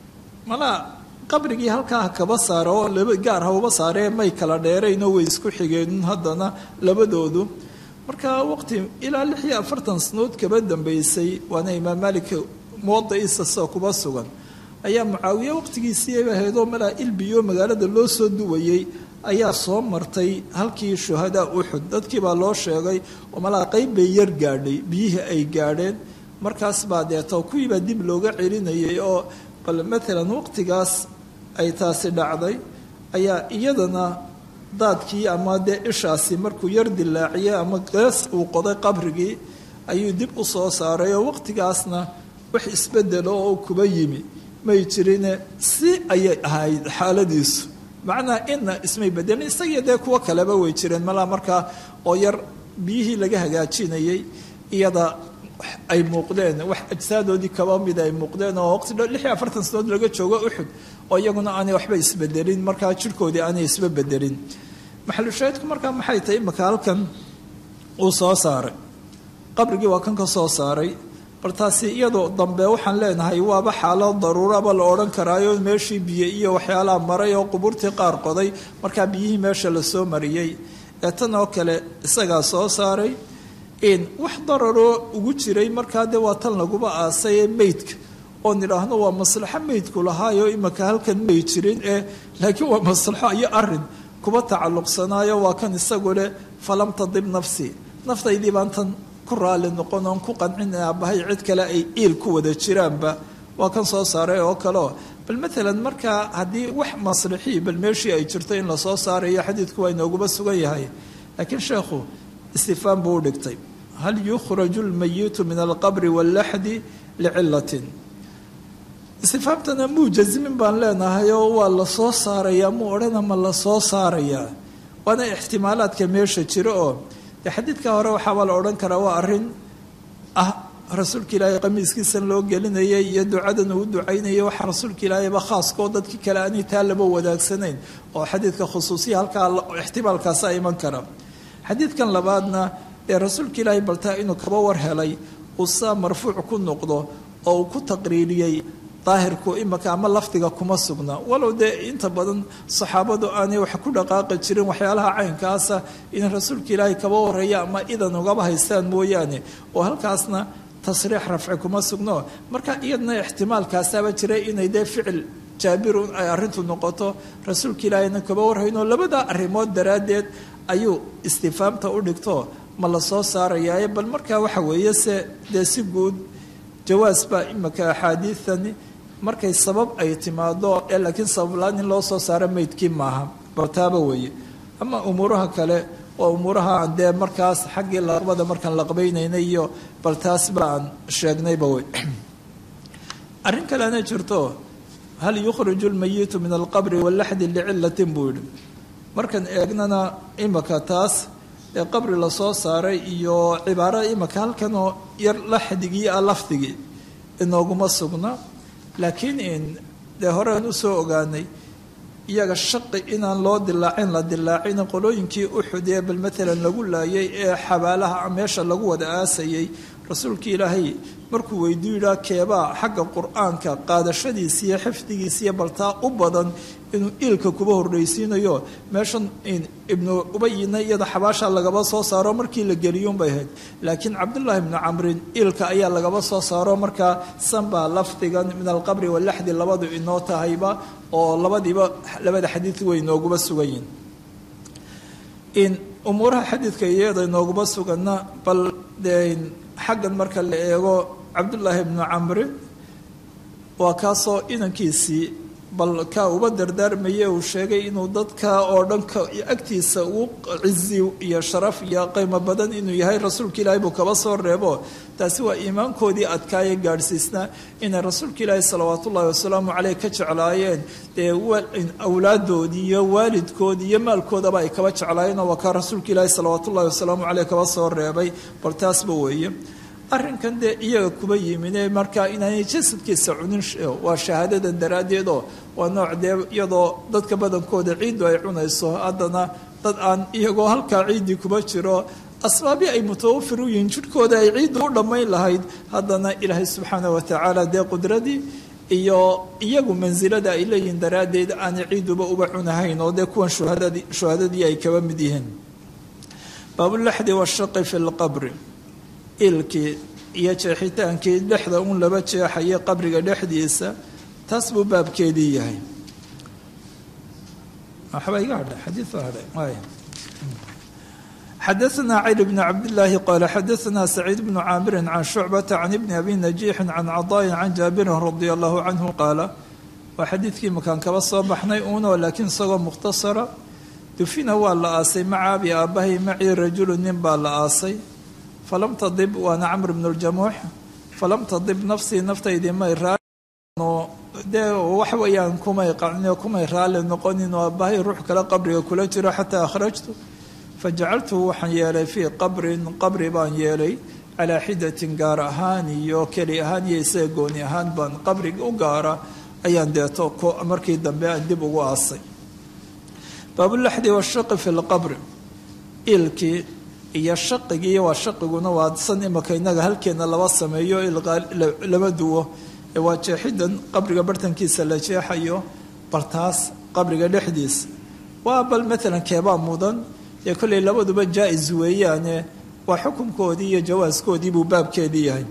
malaa qabrigii halkaa kaba saara oo laba gaar ha uba saaree may kala dheeraynoo way isku xigeen haddana labadoodu marka waqti ilaa lix iyo afartan sanood kaba dambeysay waana imaam maalik muwadaciisa soo kuba sugan ayaa mucaawiye waqtigiisii ahaydoo malaa ilbiyo magaalada loo soo duwayey ayaa soo martay halkii shuhadaa uxud dadkii baa loo sheegay oo malaa qeyb bay yar gaadhay biyihii ay gaadheen markaas baa deeto kuwiibaa dib looga celinayay oo bal maalan waqtigaas ay taasi dhacday ayaa iyadana daadkii ama dee ishaasi markuu yar dilaaciyey ama gees uu qoday qabrigii ayuu dib u soo saaray oo waqtigaasna wax isbedelo oo kuba yimi may jirine si ayay ahayd xaaladiisu macnaa ina ismay bedelin isagiyo dee kuwo kaleba way jireen malaa markaa oo yar biyihii laga hagaajinayay iyada ay muuqdeen wax ajsaadoodii kaba mida ay muuqdeen oo waqti lix iyo afartan sanood laga joogo uxud oo iyaguna aanay waxba isbedelin markaa jirkoodii aanay isba bedelin maxalushaahidku markaa maxay tahay imaka halkan uu soo saaray qabrigii waa kan ka soo saaray bal taasi iyadoo dambe waxaan leenahay waaba xaalad daruuraba la odhan karaayo meeshii biyo iyo waxyaalaha maray oo qubuurtii qaar qoday markaa biyihii meesha lasoo mariyey ee tan oo kale isagaa soo saaray in wax dararoo ugu jiray markaa dee waa tan laguba aasay ee meydka oo nidhaahno waa maslaxo meydku lahaayo imaka halkan may jirin ee laakiin waa maslaxo iyo arin kuba tacalluqsanaayo waa kan isagu leh falam tadib nafsi naftaydii baan tan ku raali noqon oon ku qancin aabbahay cid kale ay iil ku wada jiraanba waa kan soo saaray oo kaleo bal maalan markaa haddii wax maslixii bal meeshii ay jirto in lasoo saarayo xadiidku waa inooguba sugan yahay laakiin sheekhu istifaan buu u dhigtay hal yukhraju lmayitu min alqabri wallaxdi licilatin istifaamtana muu jazimin baan leenahay oo waa lasoo saarayaa muu odhana ma lasoo saarayaa waana ixtimaalaadka meesha jiro oo dee xadiidka hore waxaabaa la odhan karaa waa arrin ah rasuulka ilaahay qamiiskiisan loo gelinayay iyo ducadan uu ducaynayay waxa rasuulka ilaahayba khaaskoo dadkii kale aanay taa laba wadaagsanayn oo xadiidka khusuusiya halkaa ixtimaalkaasa iman kara xadiidkan labaadna ee rasuulka ilaahay baltaa inuu kaba war helay uu saa marfuuc ku noqdo oo uu ku taqriiriyey daahirku imaka ama lafdiga kuma sugna walow dee inta badan saxaabadu aanay wax ku dhaqaaqi jirin waxyaalaha caynkaasa in rasuulka ilaahay kaba wareeya ama idan ugaba haystaan mooyaane oo halkaasna tasriix rafci kuma sugno marka iyadna ixtimaalkaasaaba jira inay dee ficil jaabirun ay arrintu noqoto rasuulka ilaahayna kaba warhaynoo labada arrimood daraaddeed ayuu istifaamta u dhigto ma la soo saarayaaye bal markaa waxa weeye se dee si guud jawaas baa imaka axaadiidani markay sabab ay timaado ee laakiin sabablaan in loo soo saaro meydkii maaha bartaaba weeye ama umuuraha kale waa umuuraha aan dee markaas xaggii laqbada markaan laqbaynaynay iyo bal taas ba aan sheegnayba wey arrin kalena jirto hal yukhriju lmayitu min alqabri wallaxdi licilatin buu yihi markaan eegnana imaka taas ee qabri lasoo saaray iyo cibaarada imaka halkanoo yar laxdigii a lafdigii inooguma sugna laakiin in dee horean usoo ogaanay iyaga shaqi inaan loo dilaacin la dilaacin qolooyinkii uxud ee bal maalan lagu laayay ee xabaalaha meesha lagu wada aasayay rasuulkii ilaahay markuu weyduu yidhaa keebaa xagga qur-aanka qaadashadiisa iyo xifdigiisa iyo baltaa u badan inuu iilka kuba horreysiinayo meeshan ibnu ubayina iyada xabaasha lagaba soo saaro markii la geliyuunbay ahayd laakiin cabdullaahi ibnu camrin iilka ayaa lagaba soo saaro markaa sanbaa lafdigan min alqabri walaxdi labadu inoo tahayba oo labadiiba labada xadiid way inooguba sugan yihin umuuraha xadiidka iyada inooguma suganna bal dee xaggan marka la eego cabdullaahi ibnu camrin waa kaasoo inankiisii bal kaa uba dardaarmaye uu sheegay inuu dadka oo dhan agtiisa ugu cizi iyo sharaf iyo qiimo badan inuu yahay rasuulka ilaahay buu kaba soo reebo taasi waa iimaankoodii adkaaya gaadhsiisnaa inay rasuulka ilaahi salawaat ullahi wasalaamu caleyh ka jeclaayeen dee awlaadoodii iyo waalidkoodii iyo maalkoodaba ay kaba jeclaayeen oo waa kaa rasuulka ilaahi salawaat ullahi wasalaamu caleyh kaba soo reebay bal taasba weeye arrinkan dee iyaga kuba yimine markaa inaanay jasadkiisa cunin waa shahaadadan daraaddeed oo waa nooc dee iyadoo dadka badankooda ciiddu ay cunayso haddana dad aan iyagoo halkaa ciiddii kuba jiro asbaabi ay mutawafir u yihiin jidhkooda ay ciiddu u dhammayn lahayd haddana ilaahay subxaana wa tacaala dee qudradii iyo iyagu mansilada ay leeyihiin daraaddeed aanay ciidduba uba cunahayn oo dee kuwan shuhadadii shuhadadii ay kaba mid yihiin baabulaxdi washaqi fi lqabri ilkii iyo jeexitaankii dhexda un laba jeexaya qabriga dhexdiisa taas buu baabkeedii yahay waxba iga hadha xadiid baa hadhay xadaثna cayr bn cabdالlahi qala xadaثna saciid bnu caamiri can shucbata can ibni abi najiixi can cadaaءi can jaabirin radi allahu canhu qaala waa xadiidkii makaan kaba soo baxnay uunoo laakiin isagoo mukhtasara dufina waa la aasay maca abi aabbahay macii rajulu nin baa la aasay falam tadib waana camr bn ljamuux falam tadib nafsii naftaydii may raano dee wax weeyaan kumay qacnio kumay raalli noqonin oo aabbahay ruux kale qabriga kula jiro xataa akhrajtu fajacaltuhu waxaan yeelay fii qabrin qabri baan yeelay calaa xidatin gaar ahaan iyo keli ahaan iyo isaga gooni ahaan baan qabriga u gaara ayaan deeto markii dambe aan dib ugu aasay baabulaxdi washaqi fi lqabri ilkii iyo shaqigii waa shaqiguna waa san imaka inaga halkeena laba sameeyo lama duwo ee waa jeexidan qabriga bartankiisa la jeexayo bartaas qabriga dhexdiisa waa bal maalan keebaa mudan ee kolley labaduba jaa-is weeyaane waa xukunkoodii iyo jawaaskoodii buu baabkeedii yahay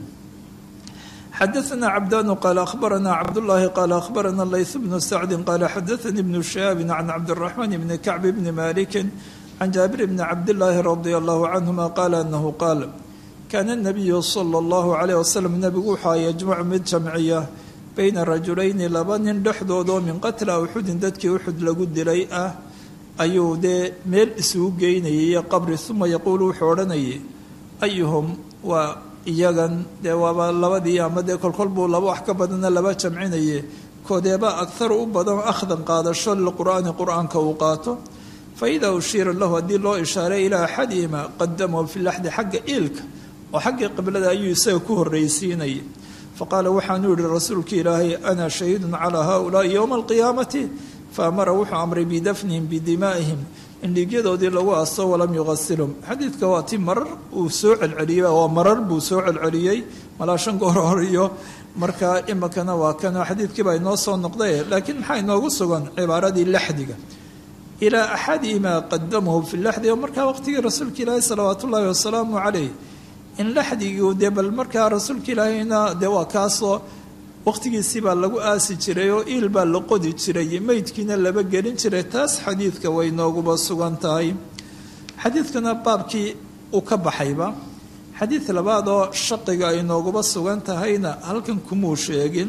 xadaثna cabdanu qaala akhbarana cabdullaahi qaala akhbarana layth bnu sacdi qaala xadaثanii bnu shihaabin can cabdiraxmaan bni kacbi bni malikin can jaabir bni cabdillaahi radia allahu canhuma qaala anahu qaal kaana nabiyu sala allahu calayh wasalam nebigu waxaa yajmacu mid jamciya bayna rajulayni laba nin dhexdoodoo min qatla uxudin dadkii uxud lagu dilay ah ayuu dee meel isugu geynayay qabri uma yaquulu wuxuu odhanayay ayuhum waa iyagan dee waaba labadii ama dee kolkol buu laba wax ka badana laba jamcinaye koodeeba agharu u badan akhdan qaadasho liqur'aani qur-aanka uu qaato faida ushiira lahu haddii loo ishaaray ilaa axadihima qadamahu fi laxdi xagga iilka oo xaggii qiblada ayuu isaga ku horreysiinayay faqaala waxaanuu yihi rasuulka ilaahay ana shahiidun calaa haulaai yowma alqiyaamati faamara wuxuu amray bidafnihim bidimaa'ihim in dhiigyadoodii lagu aso walam yuqasilhum xadiidka waa ti marar uu soo celceliyey waa marar buu soo celceliyey malaa shan goor horiyo marka iminkana waa kan xadiidkiibaa inoo soo noqday laakiin maxaa inoogu sugan cibaaradii laxdiga ilaa axadihimaa qadamahu fi laxdi oo markaa waqtigii rasuulka ilaahi salawaat ullaahi wasalaamu caleyh in laxdigii dee bal markaa rasuulka ilaahayna dee waa kaasoo waqtigiisii baa lagu aasi jiray oo iil baa la qodi jiray meydkiina laba gelin jiray taas xadiidka way nooguba sugan tahay xadiidkana baabkii uu ka baxayba xadiid labaad oo shaqiga ay nooguba sugan tahayna halkan kumuu sheegin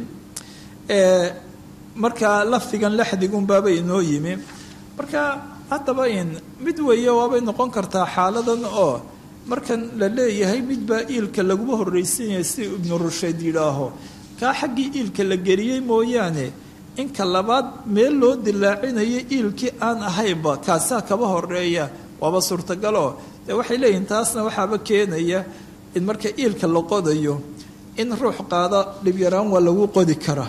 ee markaa lafdigan laxdigunbaaba inoo yimi marka haddaba in mid weeye waabay noqon kartaa xaaladan oo markan la leeyahay midbaa iilka laguma horreysiinaya si ibnu rushayd yidhaaho kaa xaggii iilka la geliyey mooyaane inka labaad meel loo dilaacinayo iilkii aan ahaynba kaasaa kaba horeeya waaba suurtagaloo dee waxay leeyihin taasna waxaaba keenaya in marka iilka la qodayo in ruux qaada dhibyaraan waa lagu qodi karaa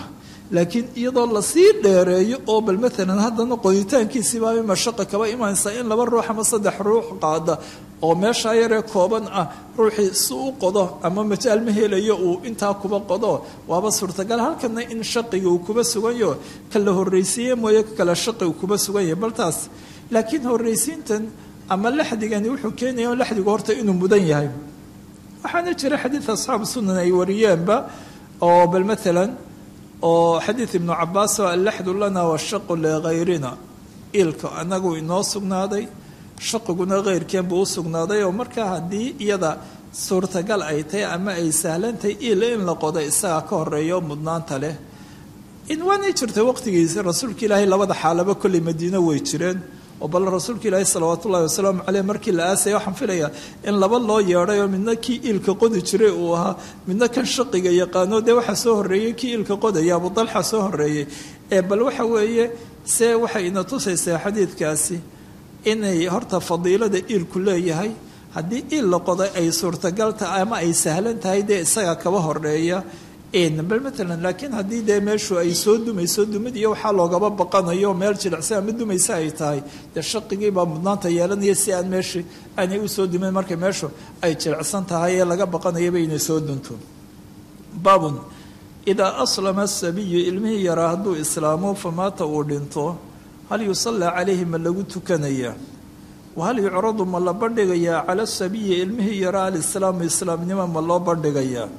laakiin iyadoo lasii dheereeyo oo bal maalan haddana qoditaankiisiibaa mashaqa kaba imanaysa in laba ruux ama saddex ruux qaada oo meeshaa yaree kooban ah ruuxii si u qodo ama majaal ma helayo uu intaa kuba qodo waaba suurtagal halkana in shaqiga uu kuba suganyaho kala horreysiiye mooye kale shaqi uu kuba sugan yahay bal taas laakiin horreysiintan ama laxdigani wuxuu keenaya laxdigu horta inuu mudan yahay waxaana jira xadiid asxaabu sunan ay wariyeenba oo bal maalan oo xadiid ibnu cabaas oo allaxdu lana washaqu lihayrina ilka anagu inoo sugnaaday shaqiguna keyrkeen buu u sugnaaday oo markaa haddii iyada suurtagal ay tahay ama ay sahlantahay il in la qodo isagaa ka horeeyo mudnaanta leh in waanay jirtay waqtigiisa rasuulka ilaahay labada xaalaba kolley madiino way jireen oo bal rasuulka ilaahi salawaat ullahi wasalaamu caleyh markii la aasaya waxaan filayaa in laba loo yeedhay oo midna kii iilka qodi jiray uu ahaa midna kan shaqiga yaqaano dee waxaa soo horreeyey kii iilka qodaya abu dalxa soo horreeyey ee bal waxa weeye see waxay ina tusaysaa xadiidkaasi inay horta fadiilada iilku leeyahay haddii iil la qoday ay suurtagal tahay ama ay sahlan tahay dee isaga kaba horeeya bal maalan laakiin haddii dee meeshu ay soo dumayso dumid iyo waxaa loogaba baqanayo meel jilicsan ama dumaysa ay tahay dee shaqigiibaa mudnaanta yeelanaya si aan meeshii aanay usoo dumin markay meeshu ay jilicsan tahay ee laga baqanayaba inay soo dunto baabun idaa aslama asabiyu ilmihii yaraa hadduu islaamo famaata uu dhinto hal yusallaa calayhi ma lagu tukanayaa wahal yucradu ma la bandhigayaa cala asabiyi ilmihii yaraa alislaamu islaamnimo ma loo bandhigayaa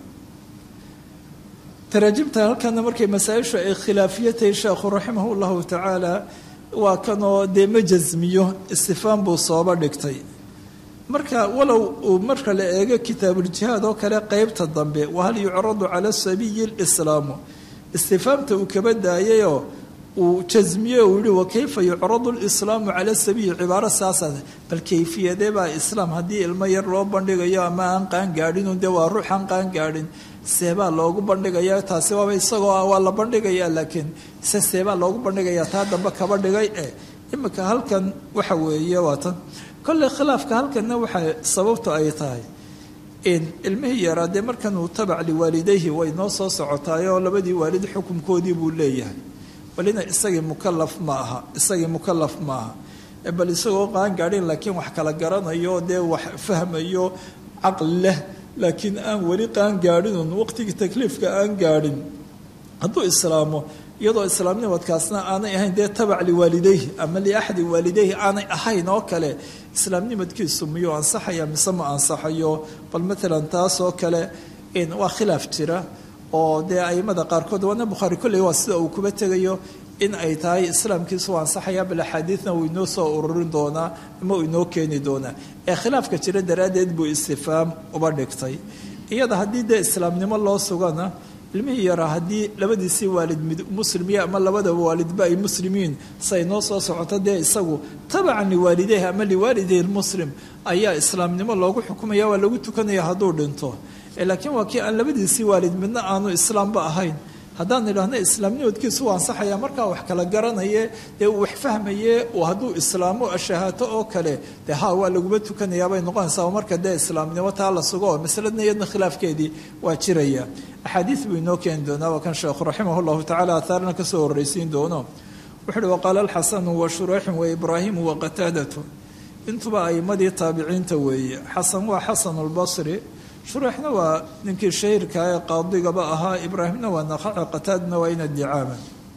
taraajimta halkana markay masaa-ishu ay khilaafiyatahay sheekhu raximah llahu tacaala waa kanoo dee ma jasmiyo istifaan buu sooba dhigtay marka walow uu marka la eego kitaabuljihaad oo kale qeybta dambe wahal yucradu cala sabiyi lislaamu istifaamta uu kaba daayayoo uu jasmiye uu yihi wakayfa yucradu lislaamu cala sabiyi cibaaro saasa bal kayfiyadee baa islaam haddii ilmo yar loo bandhigayo ama aan qaan gaadhin dee waa ruux aan qaan gaadhin seebaa loogu bandhigaya taasi waaba isagoo ah waa la bandhigayaa laakiin se seebaa loogu bandhigayaa taa dambe kaba dhigay eh imika halkan waxa weeye waa tan kolley khilaafka halkanna waxaa sababtu ay tahay in ilmihii yaraa dee markan uu tabac liwaalidayhi way noo soo socotaayoo labadii waalid xukunkoodii buu leeyahay balina isagii mukalaf ma aha isagii mukalaf ma aha bal isagoo qaan gaadhin laakiin wax kala garanayo dee wax fahmayo caqli leh laakiin aan weli qaan gaadhinun waqtigii takliifka aan gaadhin hadduu islaamo iyadoo islaamnimadkaasna aanay ahayn dee tabac liwaalidayhi ama liaxadi waalidayhi aanay ahayn oo kale islaamnimadkiisu miyuu ansaxaya mise ma ansaxayo bal maalan taas oo kale waa khilaaf jira oo dee aimada qaarkood waana bukhaari kolley waa sida uu kuba tegayo in ay tahay islaamkiisu waa ansaxaya bal axaadiidna uu inoo soo ururin doonaa ama uu inoo keeni doonaa ee khilaafka jira daraaddeed buu istifaam uba dhigtay iyada haddii dee islaamnimo loo sugana ilmihii yaraa haddii labadiisii waalid mid muslimiya ama labadaba waalidba ay muslimiin say noo soo socoto dee isagu tabacan liwaalideyh ama liwaalideyh lmuslim ayaa islaamnimo loogu xukumaya waa lagu tukanaya hadduu dhinto laakiin waa kii aan labadiisii waalid midna aanu islaamba ahayn haddaan idhaahno islaamnimadkiisu waa ansaxaya markaa wax kala garanaye dee uu wax fahmaye hadduu islaamo ashahaato oo kale dee ha waa laguma tukanayaabay noqonaysaa marka dee islaamnimo taa la sugo oo masaladna iyadna khilaafkeedii waa jiraya axaadiid buu inoo keeni doonaa waa kan sheekhu raximah llahu tacala ahaarna kasoo horreysiin doono wuxu uhi waqaala alxasanu wa shureixun wa ibraahimu wa qataadatu intuba aimadii taabiciinta weeye xasan waa xasanu lbasri shureixna waa ninkii shahiirka ee qaadigaba ahaa ibraahimna waa naqaca qataadna waa ina dicaama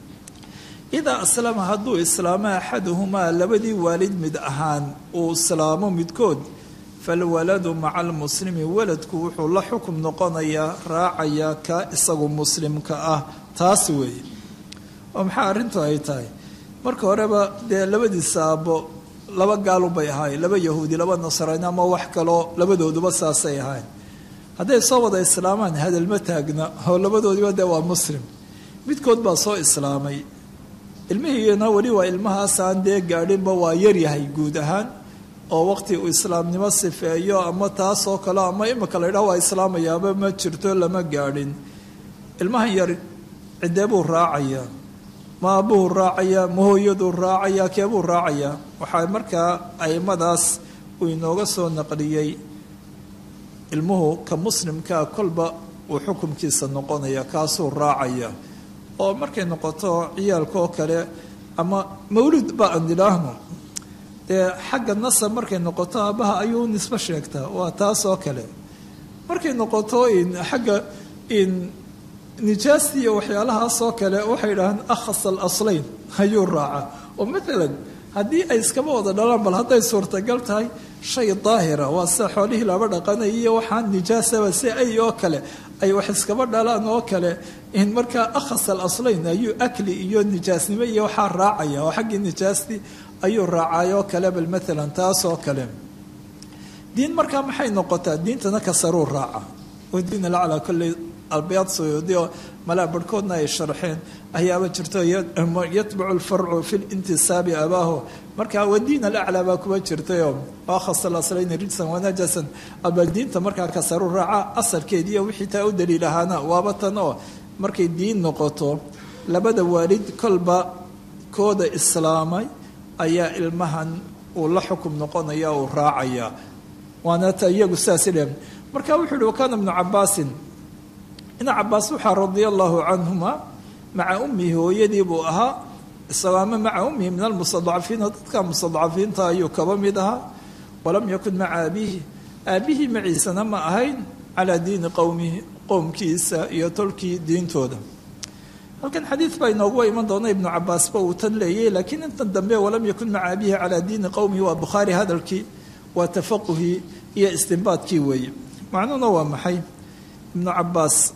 idaa aslama hadduu islaamo axaduhumaa labadii waalid mid ahaan uu islaamo midkood falwaladu maca almuslimi waladku wuxuu la xukum noqonayaa raacayaa ka isagu muslimka ah taas weeye oo maxaa arrintu ay tahay marka horeba dee labadiisa aabbo laba gaalubay ahaayeen laba yahuudi laba nasraani ama wax kaloo labadooduba saasay ahayn hadday soo wada islaamaan hadalma taagna oo labadoodiba dee waa muslim midkood baa soo islaamay ilmihiina weli waa ilmahaasaan dee gaadhinba waa yaryahay guud ahaan oo waqti uu islaamnimo sifeeyo ama taasoo kale ama imika la ydhaha waa islaamayaaba ma jirto lama gaadhin ilmahan yar ciddee buu raacayaa ma aabbuhu raacayaa ma hooyaduu raacayaa keebuu raacayaa waxaa markaa aimadaas uu inooga soo naqliyey ilmuhu ka muslimkaa kolba uu xukumkiisa noqonaya kaasuu raacaya oo markay noqoto ciyaalka oo kale ama mawlud ba aan idhaahno dee xagga nasab markay noqoto aabbaha ayuu nisbo sheegtaa waa taas oo kale markay noqoto xagga nijaasti iyo waxyaalahaas oo kale waxay idhahaan akhas alaslayn ayuu raaca oo maalan haddii ay iskaba wada dhalaan bal hadday suurtagal tahay shay daahira waa sida xoolihii laba dhaqanaya iyo waxaan nijaasaba si ay oo kale ay wax iskaba dhalaan oo kale in markaa akhas alaslayn ayuu akli iyo nijaasnimo iyo waxaa raacaya oo xaggii nijaasti ayuu raacay oo kale bal maalan taas oo kale diin markaa maxay noqotaa diintana kasaruu raaca oo diin alaclaa kolley albayaad suyuudi oo malaa barhkoodna ay sharxeen ayaaba jirto yatbacu alfarcu fi lintisaabi abaaho marka wadiin alaclaa baa kuba jirtayoo akhas alaslayni rijsan wanajasan abal diinta markaa kasaru raaca asalkeediiyo wixii taa u daliil ahaana waaba tan oo markay diin noqoto labada waalid kolba kooda islaamay ayaa ilmahan uu la xukum noqonaya uu raacaya waana ta iyagu sidaas idheen marka wuxuu uhi wakaana ibnu cabaasin ibna cabaas waxaa radia allahu canhuma maca ummihi hooyadii buu ahaa isagoo ama maca ummihi min almustadcafiina dadka mustadcafiinta ayuu kaba mid ahaa walam yakun maca abiihi aabihii maciisana ma ahayn calaa diini qowmihi qowmkiisa iyo tolkii diintooda halkan xadiid baa inooguwa iman doona ibnu cabaasba uu tan leeyay laakiin intan dambe walam yakun maca abiihi calaa diini qowmihi waa bukhaari hadalkii waa tafaquhii iyo istinbaadkii weeye macnuhuna waa maxay ibnu cabaas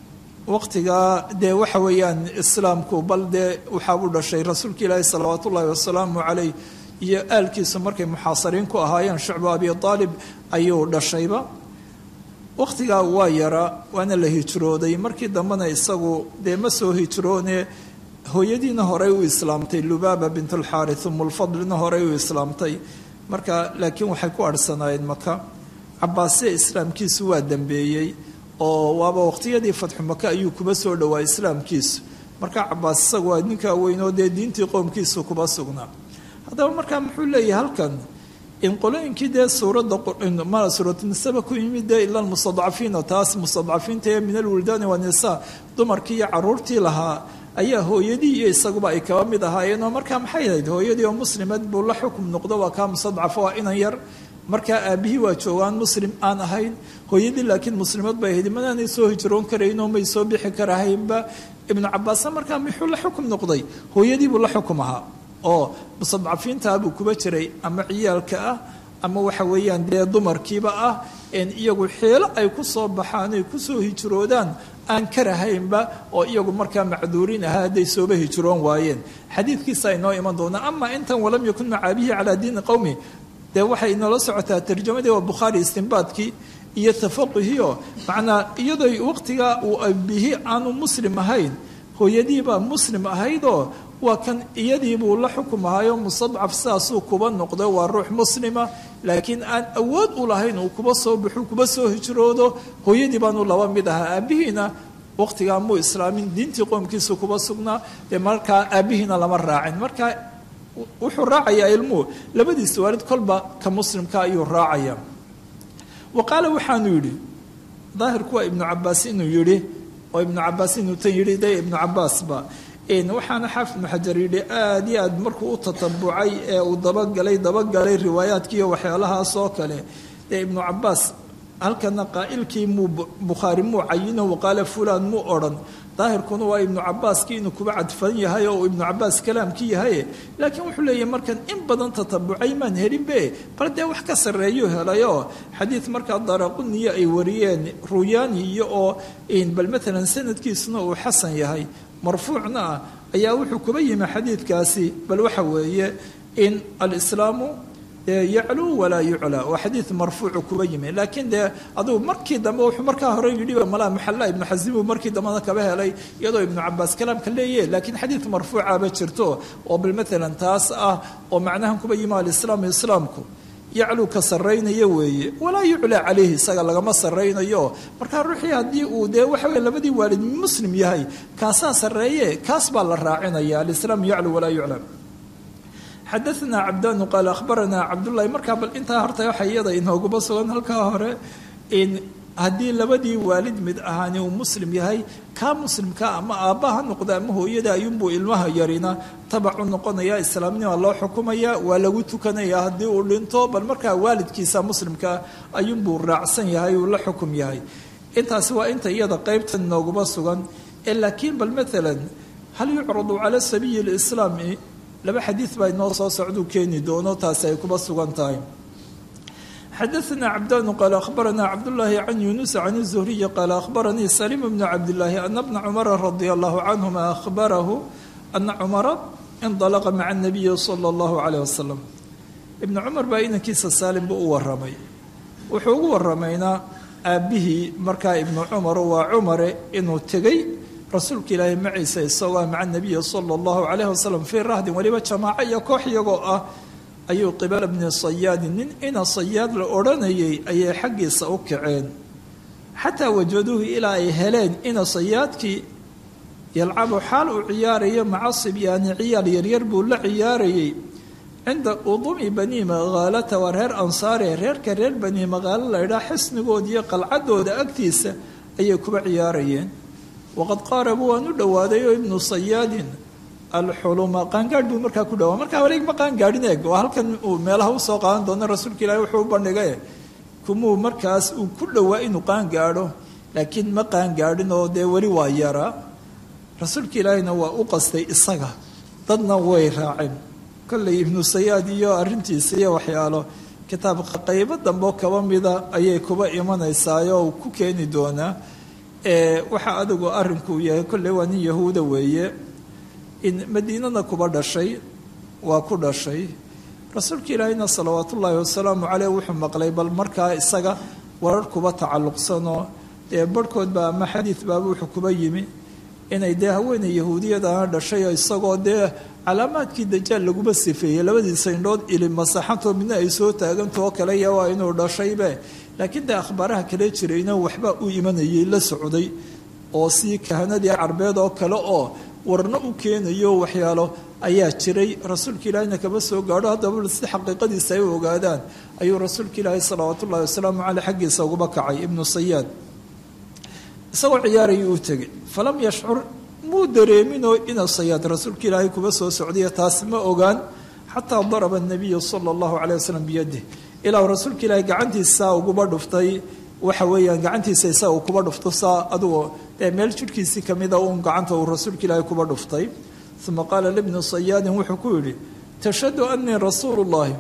waqtigaa dee waxa weeyaan islaamku bal dee waxaa u dhashay rasuulka ilaahi salawaat ullaahi wasalaamu caleyh iyo aalkiisu markay muxaasariin ku ahaayeen shucbu abi aalib ayuu dhashayba waqtigaa waa yara waana la hijrooday markii dambena isagu dee ma soo hijroone hooyadiina horey u islaamtay lubaaba bintulxaari umulfadlina horey u islaamtay marka laakiin waxay ku arhsanaayeen maka cabaasya islaamkiisu waa dambeeyey oo waaba waqtiyadii fatxu maka ayuu kuba soo dhowaa islaamkiisu marka cabaas isagu waa ninkaa weynoo dee diintii qoomkiisu kuba sugnaa haddaba markaa muxuu leeyahay halkan in qolooyinkii dee suuradda ma suuratunisaba ku yimid dee ila almustadcafiina taas mustadcafiinta ee min alwildaani wanisa dumarkii iyo caruurtii lahaa ayaa hooyadii iyo isaguba ay kaba mid ahaayeen oo markaa maxay ahayd hooyadii oo muslimad buu la xukum noqdo waa kaa mustadcaf waa inan yar markaa aabihii waa joogaan muslim aan ahayn hooyadii laakiin muslimad bay ahayd manaanay soo hijroon karaynoo may soo bixi karahaynba ibnu cabaasna markaa muxuu la xukum noqday hooyadiibuu la xukum ahaa oo mustadcafiintaabuu kuba jiray ama ciyaalka ah ama waxa weeyaan dee dumarkiiba ah en iyagu xeelo ay ku soo baxaan ay kusoo hijroodaan aan karahaynba oo iyagu markaa macduuriin ahaa hadday sooba hijroon waayeen xadiidkiisa inoo iman doonaa ama intan walam yakun maca abihi calaa diini qowmi dee waxay inoola socotaa tarjamadii waa bukhaari istinbaadkii iyo tafaquhiio macnaa iyadoo waqtigaa uu abihi aanu muslim ahayn hooyadiibaa muslim ahaydoo waa kan iyadiibuu la xukum ahaayo mustadcaf sidaasuu kuba noqdo waa ruux muslima laakiin aan awood u lahayn uu kuba soo baxu kuba soo hijroodo hooyadii baanu laba mid ahaa aabihiina waqtigaa muu islaamin diintii qoomkiisu kuba sugnaa dee markaa aabihiina lama raacin markaa wuxuu raacayaa ilmuhu labadiisa waalid kolba ka muslimka ayuu raacaya wa qaala waxaanu yidhi daahirku waa ibnu cabaas inuu yidhi oo ibnu cabaas inuu tan yidhi de ibnu cabaasba waxaana xaafid ibnu xajar yidhi aada iyo aad markuu u tatabucay ee uu dabagalay dabagalay riwaayaadkiiyo waxyaalahaas oo kale dee ibnu cabaas halkana qaa'ilkii muu bukhaari muu cayino waqaala fulaan muu odhan daahirkuna waa ibnu cabaaskii inuu kuba cadfan yahay oo ibnu cabaas kalaamkii yahay laakiin wuxuu leeyahy markan in badan tatabucay maan helinbe bal dee wax ka sarreeyuu helayoo xadiid markaa daraquniyo ay wariyeen ruyaani iyo oo bal maalan sanadkiisuna uu xasan yahay marfuucna ah ayaa wuxuu kuba yimi xadiidkaasi bal waxa weeye in alislaamu yacluu walaa yuclaa waa xadiid marfuucu kuba yimi laakiin dee adugu markii dambe wuxuu markaa hore yidhi malaa maxalla ibnu xasim uu markii dambena kaba helay iyadoo ibnu cabaas kalaamka leeyahe laakiin xadiid marfuucaba jirto oo bal maalan taas ah oo macnahan kuba yimi alislaamu islaamku yacluu ka sarraynaya weeye walaa yuclaa calayhi isaga lagama sarraynayo markaa ruuxii haddii uu dee waxa weye labadii waalid muslim yahay kaasaa sarreeye kaas baa la raacinaya alislaamu yacluu walaa yuclaa xadaana cabdaanu qaala ahbaranaa cabdullahi markaa bal intaa horta waxa iyada inooguma sugan halkaa hore haddii labadii waalid mid ahaani uu muslim yahay kaa muslimka ama aabbaha noqda ama hooyada ayuunbuu ilmaha yarina tabacu noqonaya islaamnima loo xukumaya waa lagu tukanaya haddii uu dhinto bal markaa waalidkiisa muslimkaa ayuunbuu raacsan yahay uu la xukum yahay intaasi waa inta iyada qeybta nooguma sugan ee laakiin bal maalan hal yucradu cala sabiyi lislaami laba xadiid baa inoo soo socduu keeni doono taasi ay kuba sugan tahay xadaثna cabdanu qaala akhbarana cabdالlahi can yunuس can الzuhriyi qaala akhbaranii salim bnu cabdالlahi ana bna cumara radi allahu canهuma akhbarahu ana cumara indalaqa maca الnabiyi salى اllahu عalيه wasalam ibnu cumar baa inankiisa saalim buu u waramay wuxuu ugu waramaynaa aabbihii markaa ibnu cumar waa cumare inuu tegey rasuulka ilaahay maciisa isagoo maca nabiyi sala allahu calayhi wasalam fii rahdin weliba jamaaco iyo koox iyagoo ah ayuu qibala bni sayaadin nin ina sayaad la odhanayay ayay xaggiisa u kaceen xataa wajaduuhu ilaa ay heleen ina sayaadkii yalcabu xaal uu ciyaarayo maca sibyaani ciyaal yaryar buu la ciyaarayay cinda udumi bani magaalata waa reer ansaare reerka reer bani magaalo laydhaa xisnigooda iyo qalcadooda agtiisa ayay kuba ciyaarayeen waqad qaarabuu waan u dhowaaday oo ibnu sayaadin alxuluma qaangaadh buu markaa ku dhawaa markaa wareeg ma qaangaadhin eeg oo halkan uu meelaha usoo qaadan doono rasuulka ilaahi wuxuu u bandhigay kumuu markaas uu ku dhowaa inuu qaangaadho laakiin ma qaangaadhin oo dee weli waa yaraa rasuulka ilaahina waa u qastay isaga dadna way raaceen kolley ibnu sayaad iyo arrintiisa iyo waxyaalo kitaabka qaybo dambe kaba mida ayay kuba imanaysaayoo uu ku keeni doonaa waxaa adigu arrinku yahay kolley waa nin yahuuda weeye in madiinana kuba dhashay waa ku dhashay rasuulka ilaahina salawaat ullaahi wasalaamu caleyh wuxuu maqlay bal markaa isaga warar kuba tacalluqsanoo dee barhkoodba ama xadiid baaba wuxuu kuba yimi inay dee haweeney yahuudiyadana dhashay oo isagoo dee calaamaadkii dajaal laguma sifeeyey labadiisa indhood ili masaxantoo midna ay soo taagantao kale ya waa inuu dhashaybe laakiin dee akhbaaraha kale jirayna waxba u imanayay la socday oo sii kahanadii carbeed oo kale oo warno u keenayo waxyaalo ayaa jiray rasuulka ilaahina kama soo gaadho haddaba si xaqiiqadiisa ay u ogaadaan ayuu rasuulka ilaahi salawaat ullahi wasalaamu caleyh xaggiisa uguba kacay ibnu sayaad isagoo ciyaarayuu u tegey falam yashcur muu dareeminoo ina sayaad rasuulka ilaahay kuba soo socdaya taasi ma ogaan xataa daraba nabiyu sala allahu caleyh wasalam biyadih ilaa rasuulka ilaahay gacantiisa uguba dhuftay waxa weeyaan gacantiisa isaga kuba dhufto saa adugo dee meel jidhkiisii kamida uun gacanta uu rasuulka ilaahay kuba dhuftay uma qaala libni sayaadin wuxuu ku yidhi tashhadu anii rasuulu llahi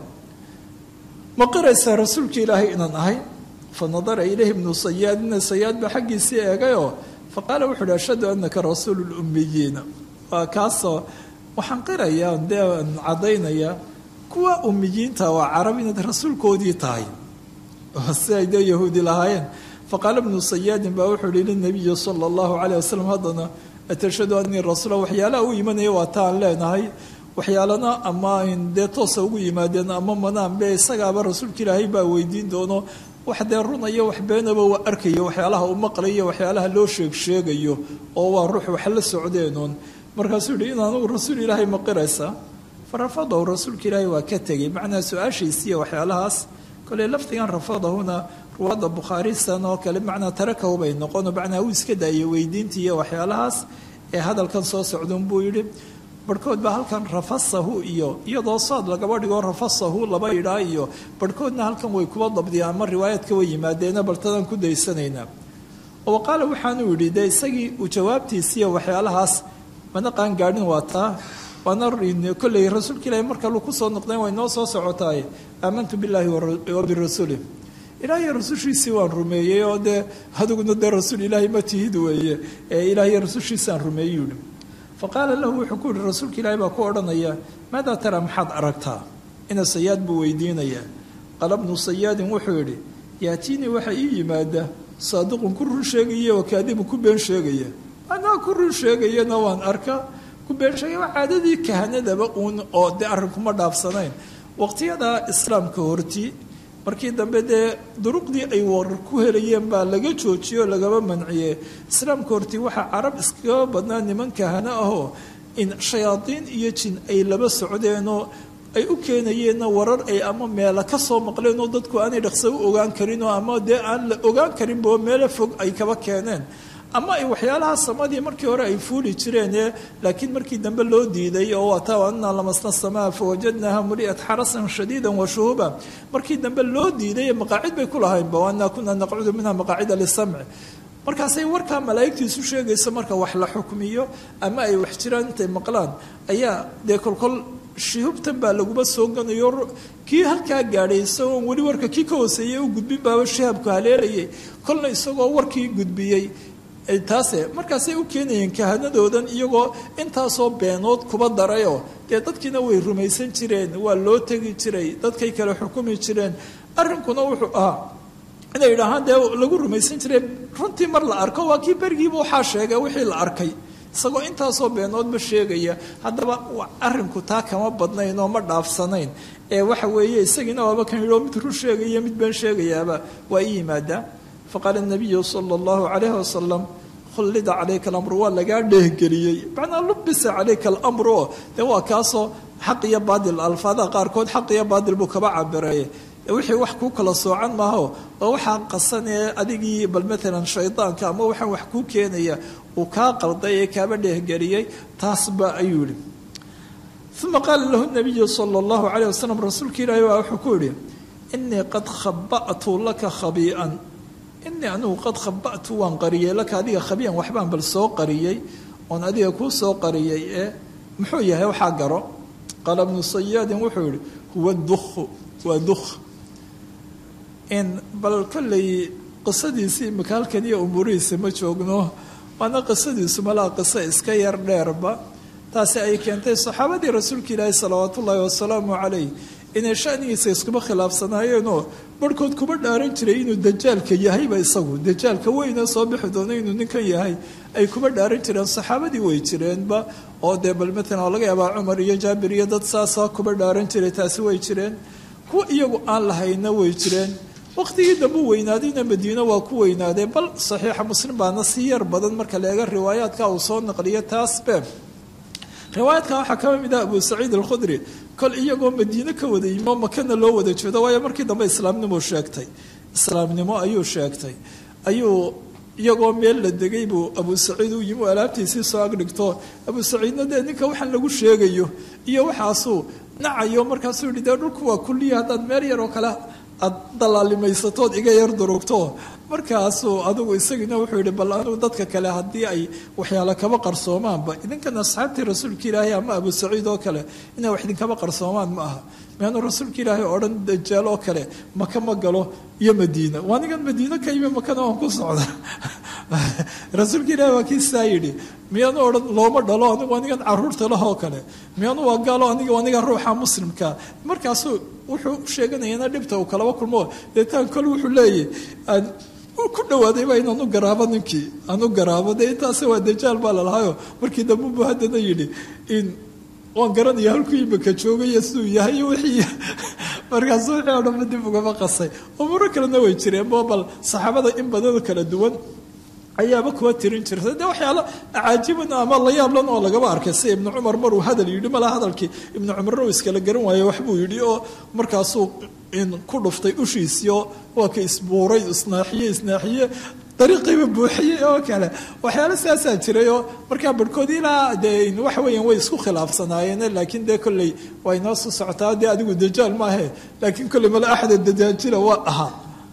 ma qiraysaa rasuulka ilaahay inaan ahay fanadara ilayhi ibnu sayaad ina sayaad baa xaggiisii eegayoo faqaala wuxu uhi ashhadu anaka rasuulu lummiyiina waa kaasoo waxaan qirayaa dee aan caddaynayaa kuwa ummiyiinta waa carab inaad rasuulkoodii tahay si ay dee yahuudi lahaayeen faqaala ibnu sayaadin baa wuxuu ihi linabiyi sala allahu caleyh wasalam haddana atashhadu anii rasuula waxyaalaha u imanaya waa taan leenahay waxyaalana ama dee toosa ugu yimaadeen ama manaanbe isagaaba rasuulka ilaahay baa weydiin doono wax dee runayo wax beenaba waa arkayo waxyaalaha u maqlayo waxyaalaha loo sheeg sheegayo oo waa ruux wax la socdeenuun markaasuu yihi in anugu rasuul ilaahay ma qiraysa farafadahu rasuulka ilaahay waa ka tegey macnaa su-aashiisiiyo waxyaalahaas koley lafdigan rafadahuna ruwaadda bukhaarisan oo kale macnaa tarakahu bay noqono macnaa uu iska daayay weydiintii iyo waxyaalahaas ee hadalkan soo socdun buu yidhi barhkood baa halkan rafasahu iyo iyadoo saad lagaba dhigo rafasahu laba idhaa iyo barhkoodna halkan way kuba dabdiyaan ama riwaayaadka way yimaadeena baltadan ku daysanaynaa oo qaala waxaanuu yidhi dee isagii uu jawaabtiisiiyo waxyaalahaas mana qaangaadhin waa taa waana kolley rasuulka ilaahi marka lu kusoo noqdeen way noo soo socotaay aamantu billaahi wa birasuulih ilaahiy rasushiisii waan rumeeyey oo dee adiguna dee rasuul ilaahay ma tihid weeye ee ilaahiy rasushiisaan rumeeyey yihi faqaala lahu wuxuu ku yihi rasuulka ilaahi baa ku odhanaya maadaa taraa maxaad aragtaa ina sayaad buu weydiinayaa qaala bnu sayaadin wuxuu yidhi yaatiinii waxaa ii yimaada saadiqun ku run sheegaya oo kaadibun ku been sheegaya anaa ku run sheegayana waan arka ku been sheegaya waa caadadii kahanadaba uun oo dee arrinkuma dhaafsanayn waqtiyadaa islaamka horti markii dambe dee duruqdii ay warar ku helayeen baa laga joojiyey oo lagaba manciyey islaamka horti waxaa carab iskaga badnaa niman kahano ahoo in shayaadiin iyo jin ay laba socdeenoo ay u keenayeenna warar ay ama meela ka soo maqleen oo dadku aanay dhaqso u ogaan karinoo ama dee aan la ogaan karinbo meelo fog ay kaba keeneen ama ay waxyaalaha samadii markii hore ay fuuli jireen laakiin markii dambe loo diiday oo waata anaa lamasna samaa fawajadnaha muli'at xarasan shadiida wa shuhuba markii dambe loo diiday maqaacid bay ku lahaynba waanaa kunaa naqcudu minha maqaacida lisamci markaasay warkaa malaa'igtiisu sheegaysa marka wax la xukmiyo ama ay wax jiraan intay maqlaan ayaa dee kolkol shihubtan baa laguma soo ganayo kii halkaa gaadhay isagoon weli warka kii ka hooseeyey u gudbin baaba shahabku haleelayay kolna isagoo warkii gudbiyey taase markaasay u keenayeen kahanadoodan iyagoo intaasoo beenood kuba darayoo dee dadkiina way rumaysan jireen waa loo tegi jiray dadkay kale xukumi jireen arrinkuna wuxuu ahaa inay yidhaahaan dee lagu rumaysan jiray runtii mar la arko waa kii berigiiba waxaa sheegay wixii la arkay isagoo intaasoo beenoodba sheegaya haddaba arrinku taa kama badnayn oo ma dhaafsanayn ee waxa weeye isagiina waaba kan yidhi oo mid run sheegaya mid been sheegayaaba waa i yimaadaa faqaala nabiyu sala allahu calayhi wasalam khullida calayka alamru waa lagaa dheehgeliyey macnaa lubisa calayka alamru oo dee waa kaasoo xaq iyo baadil alfaadaha qaarkood xaq iyo baadil buu kaba cabireeye wixii wax kuu kala soocan maaho oo waxaa qasan ee adigii bal maalan shaydaanka ama waxaan wax kuu keenaya uu kaa qalday ee kaaba dheehgeliyey taasba ayuu yihi uma qaala lahu nabiyu sala allahu calayh wasalam rasuulka ilaahi waa wuxuu ku yihi inii qad khaba'tu laka khabii'an inii anigu qad khaba'tu waan qariyey laka adiga khabii'an waxbaan bal soo qariyey oon adiga kuu soo qariyey ee muxuu yahay waxaa garo qaala bnu sayaadin wuxuu yihi huwa dukhu waa dukh in bal kolley qisadiisii imika halkan iyo umuurihiisa ma joogno waana qisadiisu malaa qiso iska yar dheerba taasi ay keentay saxaabadii rasuulka ilaahi salawaat ullaahi wasalaamu calayh inay shanigiisa iskuma khilaafsanaayeenoo barhkood kuma dhaaran jiray inuu dajaalka yahayba isagu dajaalka weyna soo bixi doono inuu ninkan yahay ay kuma dhaaran jireen saxaabadii way jireenba oo dee bal maalan oo laga yaabaa cumar iyo jaabir iyo dad saasa kuma dhaaran jiray taasi way jireen kuwa iyagu aan lahayna way jireen waqtigii dambe weynaadayna madiino waa ku weynaadee bal saxiixa muslim baana si yar badan marka leega riwaayaadka uu soo naqliyo taasbe riwaayaadka waxaa ka mid ah abu saciid alkhudri kol iyagoo madiine ka wada yimo makana loo wada jeedo waayo markii dambe islaamnimo sheegtay islaamnimo ayuu sheegtay ayuu iyagoo meel la degay buu abu saciid u yimi alaabtiisii soo agdhigto abu saciidna dee ninka waxaan lagu sheegayo iyo waxaasuu nacayo markaasuu yihi dee dhulku waa kulliya haddaad meel yaroo kale aad dalaalimaysatood iga yar durugto markaasuu adigu isagiina wuxuu yihi bal anigu dadka kale haddii ay waxyaalo kaba qarsoomaanba idinkan asxaabtii rasuulka ilaahay ama abu saciid oo kale inay wax idinkaba qarsoomaan ma aha miyaanu rasuulka ilaahay oo dhan dajaal oo kale maka ma galo iyo madiina waa nigan madiine ka yimi makana aan ku socda rasuulka ilaahay waa kii saa yidhi miyaanu odhan looma dhalo anigu anigan caruurta lahoo kale miyaanu waa gaalo aniga aniga ruuxa muslimka markaasuu wuxuu sheeganayana dhibta uu kalaba kulmo deetaan kol wuxuu leeyahy ku dhawaadayba inaan u garaabo ninkii aan u garaabo dee intaase waa dajaal baa lalahaayo markii dambe buu haddana yidhi in waan garanaya halkuu imika joogaya siduu yahay wixii markaasu wixii oo dhanba dib ugama qasay umuro kalena way jireen bo bal saxaabada in badan kala duwan ayaaba kuwa tirin jirta dee waxyaalo acaajiban ama la yaablan oo lagaba arkay si ibnu cumar maruu hadal yidhi malaa hadalkii ibnu cumarna uu iskala garan waaye waxbuu yidhi oo markaasuu ku dhuftay ushiisiio waa ka isbuuray isnaaxiye isnaaxiye dariiqiiba buuxiyey oo kale waxyaalo sidaasaa jiray oo markaa barhkood ilaa dee waxa weeyaan way isku khilaafsanaayeen laakiin dee kolley waa inoo soo socotaa dee adigu dajaal maahe laakiin kolley mala axda dajaajila waa ahaa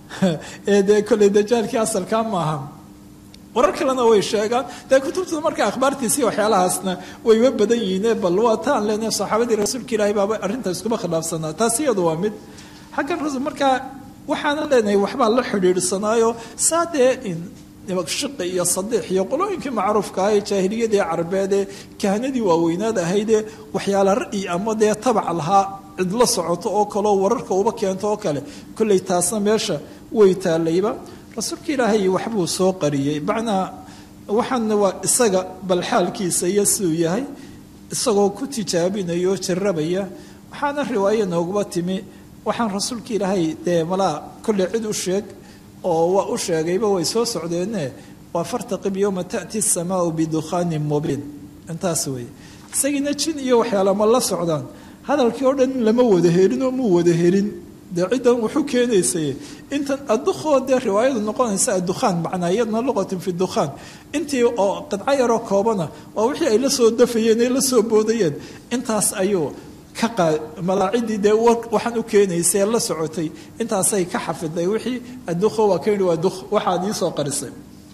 ee dee kolley dajaalkii asalkaa maaha warar kalena way sheegaan dee kutubta marka akhbaartiisi waxyaalahaasna wayba badan yihiine bal waa taan lena saxaabadii rasuulka ilaahay baaba arrinta iskuma khilaafsanaa taasi iyadu waa mid xaggan rasul markaa waxaana leenahay waxbaa la xidhiidhsanaayo saa dee shiqi iyo sadiix iyo qolooyinkii macruufka ah ee jaahiliyadii carbeed ee kahanadii waaweynaad ahaydee waxyaala ra'yi ama dee tabac lahaa cid la socoto oo kaleo wararka uba keento oo kale kolley taasna meesha way taalayba rasuulka ilaahay waxbuu soo qariyey macnaa waxaana waa isaga bal xaalkiisa iyo siduu yahay isagoo ku tijaabinaya oo jarabaya waxaana riwaayo nooguba timi waxaan rasuulka ilaahay dee malaa kolley cid u sheeg oo waa u sheegayba way soo socdeene waa fartaqib yowma taأti الsamaau bidukhaanin mubiin intaas weeye isagiina jin iyo waxyaala ma la socdaan hadalkii oo dhan lama wada helin oo muu wada helin dee ciddan wuxuu keenaysay intan addukhoo dee riwaayadu noqonaysa addukhaan macnaa iyadna luqatin fi dukhaan intii oo qidco yaroo koobana waa wixii ay la soo dafayeen ay la soo boodayeen intaas ayuu ka qaa malaacidii dee waxaan u keenaysay la socotay intaasay ka xafiday wixii addukho waa ka yidhi waa duk waxaad iisoo qarisay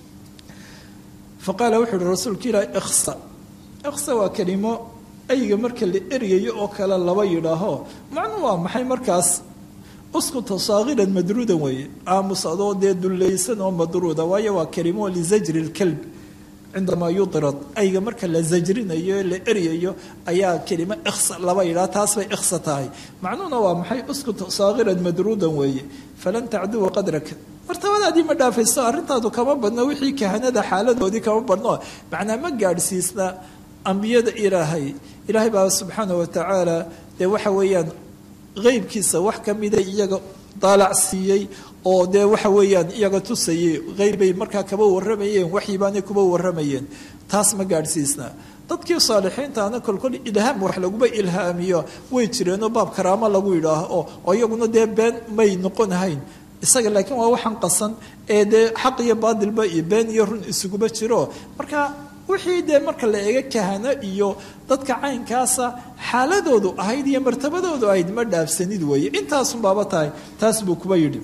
fa qaala wuxuu yihi rasuulka ilaahi ikhsa ikhsa waa kelimo ayga marka la eryayo oo kale laba yidhaaho macnu waa maxay markaas uskuta saagiran madruudan weeye aamus adoo dee dullaysan oo madruuda waayo waa kelimo lisajri lkalb cindamaa yudirad ayga marka la zajrinayo la eryayo ayaa kelimo ikhsa laba yidhaha taas bay ikhsa tahay macnuhuna waa maxay uskuta saagiran madruudan weeye falan tacduwa qadraka martabadaadii ma dhaafayso arrintaadu kama badno wixii kahanada xaaladoodii kama badno macnaa ma gaadhsiisna ambiyada ilaahay ilaahay baa subxaana watacaala dee waxa weeyaan qeybkiisa wax ka mida iyaga daalac siiyey oo dee waxa weeyaan iyaga tusayey qeybbay markaa kaba warramayeen waxyibaanay kuba warramayeen taas ma gaadhsiisna dadkii saalixiintaana kolkol ilhaam wax laguma ilhaamiyo way jireenoo baab karaamo lagu yidhaaho oo iyaguna dee been may noqonahayn isaga laakiin waa waxaan qasan ee dee xaq iyo baadilba iyo been iyo run isuguma jiro marka wixii dee marka la eega kahano iyo dadka caynkaasa xaaladoodu ahayd iyo martabadoodu ahayd ma dhaafsanid weeye intaasun baaba tahay taas buu kuba yidhi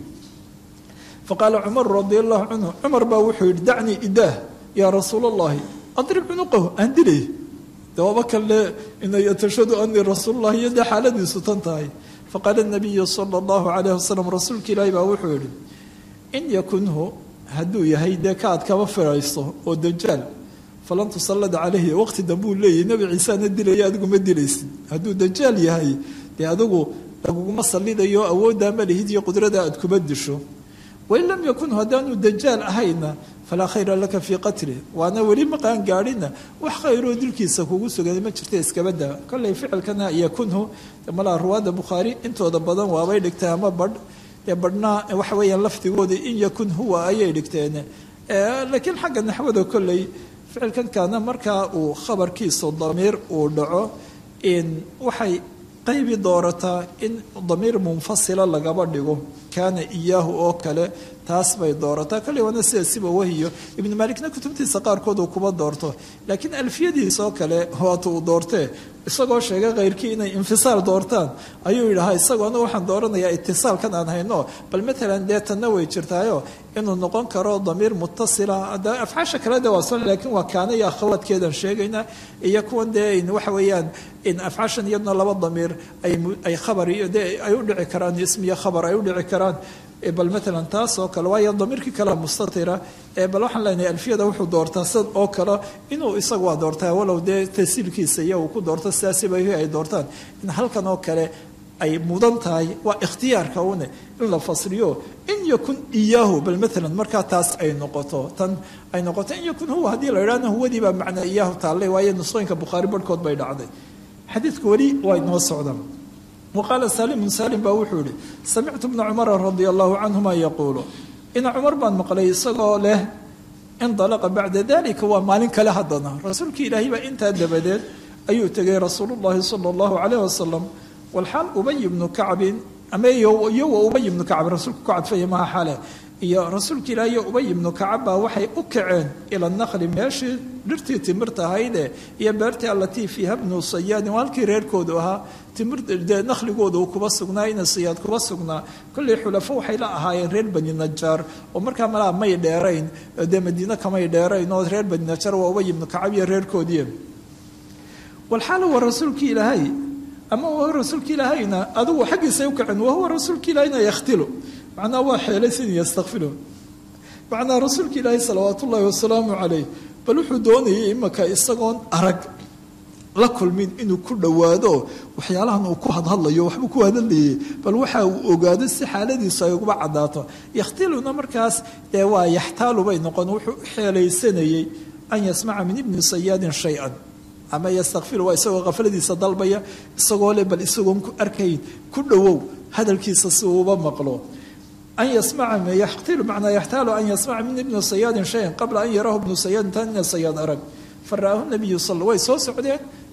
faqaala cumar radi allahu canhu cumar baa wuxuu yidhi dacnii idaah yaa rasuul allahi adrib cunuqahu aan dilay dawaaba kale inay tashhadu anii rasuulullahi iyo dee xaaladiisu tan tahay faqaala nabiyu sala allahu calayh wasalam rasuulka ilaahi baa wuxuu yidhi in yakunhu hadduu yahay dee ka aad kaba firayso oo dajaal falan tusallada caleyhi waqti dambuu leeyahy nebi ciiseana dilaya adigu ma dilaysid hadduu dajaal yahay dee adigu laguguma sallidayo awooddaa ma lihid iyo qudrada aad kuma disho wain lam yakun haddaanu dajaal ahayna falaa khayra laka fii qatlih waana weli maqaan gaadhina wax khayroo dilkiisa kugu sugan ma jirta iskabada kollay ficilkana yakunhu malaa ruwaadda bukhaari intooda badan waabay dhigtay ama badh dee badhnaa waxa weeyaan lafdigooda in yakun huwa ayay dhigteen laakiin xagga naxwada kolley ficilkan kaana markaa uu khabarkiisu damiir uu dhaco waxay qaybi doorataa in damiir munfasila lagaba dhigo kaana iyaahu oo kale taas bay doorataa kolley waana sida siba wahiyo ibnu maalikna kutubtiisa qaarkood uu kuba doorto laakiin alfiyadiisa oo kale waata uu doortee isagoo sheegay khayrkii inay infisaal doortaan ayuu yidhahaa isagoona waxaan dooranayaa itisaalkan aan hayno bal matalan dee tanna way jirtaayo inuu noqon karo damiir mutasila afcaasha kale de waa soo laakiin waa kaana iyo akhawaadkeedan sheegayna iyo kuwan dee waxa weeyaan in afcaashan iyadna laba damiir ay khabar iyo de ay u dhici karaan ismiyo khabar ay u dhici karaan bal matalan taas oo kale waayo damiirkii kale mustatira bal waxaan leenahay alfiyada wuxuu doortaa sid oo kale inuu isagu waa doortaa walow dee tasiilkiisa iyo uu ku doorto sidaasiba ay doortaan in halkan oo kale ay mudan tahay waa ikhtiyaarka une in la fasliyo in yakun iyaahu bal matalan markaa taas ay noqoto tan ay noqoto in yakun huwa haddii la idhahna huwadii baa macnaa iyaahu taallay waayo nusooyinka bukhaari barhkood bay dhacday xadiidku weli waa inoo socdaan waqaala saalimun saalim baa wuxuu yihi samictu bna cumara radia allahu canhuma yaquulu ina cumar baan maqlay isagoo leh indalaqa bacda dalika waa maalin kale haddana rasuulkii ilaahay baa intaa dabadeed ayuu tegay rasuulu llahi sala allahu calayh wasalam walxaal ubay ibnu kacbin ama iyo wa ubay ibnu kacb rasuulku ku cadfaya maha xale iyo rasuulka ilaahi iyo ubay ibnu kacab baa waxay u kaceen ila naqli meeshii dhirtii timirta ahayde iyo beertii allatii fiiha bnu sayaadin waa halkii reerkoodu ahaa timirde naqligooda uu kuba sugnaa ina sayaad kuba sugnaa kollay xulafo waxay la ahaayeen reer bani najaar oo markaa malaa may dheerayn dee madiine kamay dheerayn oo reer bani najaar waa ubay ibnu kacab iyo reerkoodii walxaala waa rasuulkii ilaahay ama waa rasuulka ilaahayna adigu xaggiisay u kaceen wahuwa rasuulka ilaahayna yakhtilo macnaha waa xeelaysan yastakfilo macnaha rasuulka ilaahay salawaat ullaahi wasalaamu calayh bal wuxuu doonayay imaka isagoon arag la kulmin inuu ku dhowaado waxyaalahan uu ku hadhadlayo waxbuu ku hadlayay bal waxa uu ogaado si xaaladiisu ay uguba cadaato yakhtiluna markaas dee waa yaxtaalu bay noqon wuxuu u xeelaysanayey an yasmaca min ibni sayaadin shay-an ama yastakfiru waa isagoo kafladiisa dalbaya isagoo le bal isagoon ku arkayn ku dhowow hadalkiisa si uuba maqlo an yasmaca yaxtilu macnaa yaxtaalu an yasmaca min ibni sayaadin shayan qabla an yaraahu ibnu sayaadin tan ina sayaad arag fara'aahu nabiyu sal way soo socdeen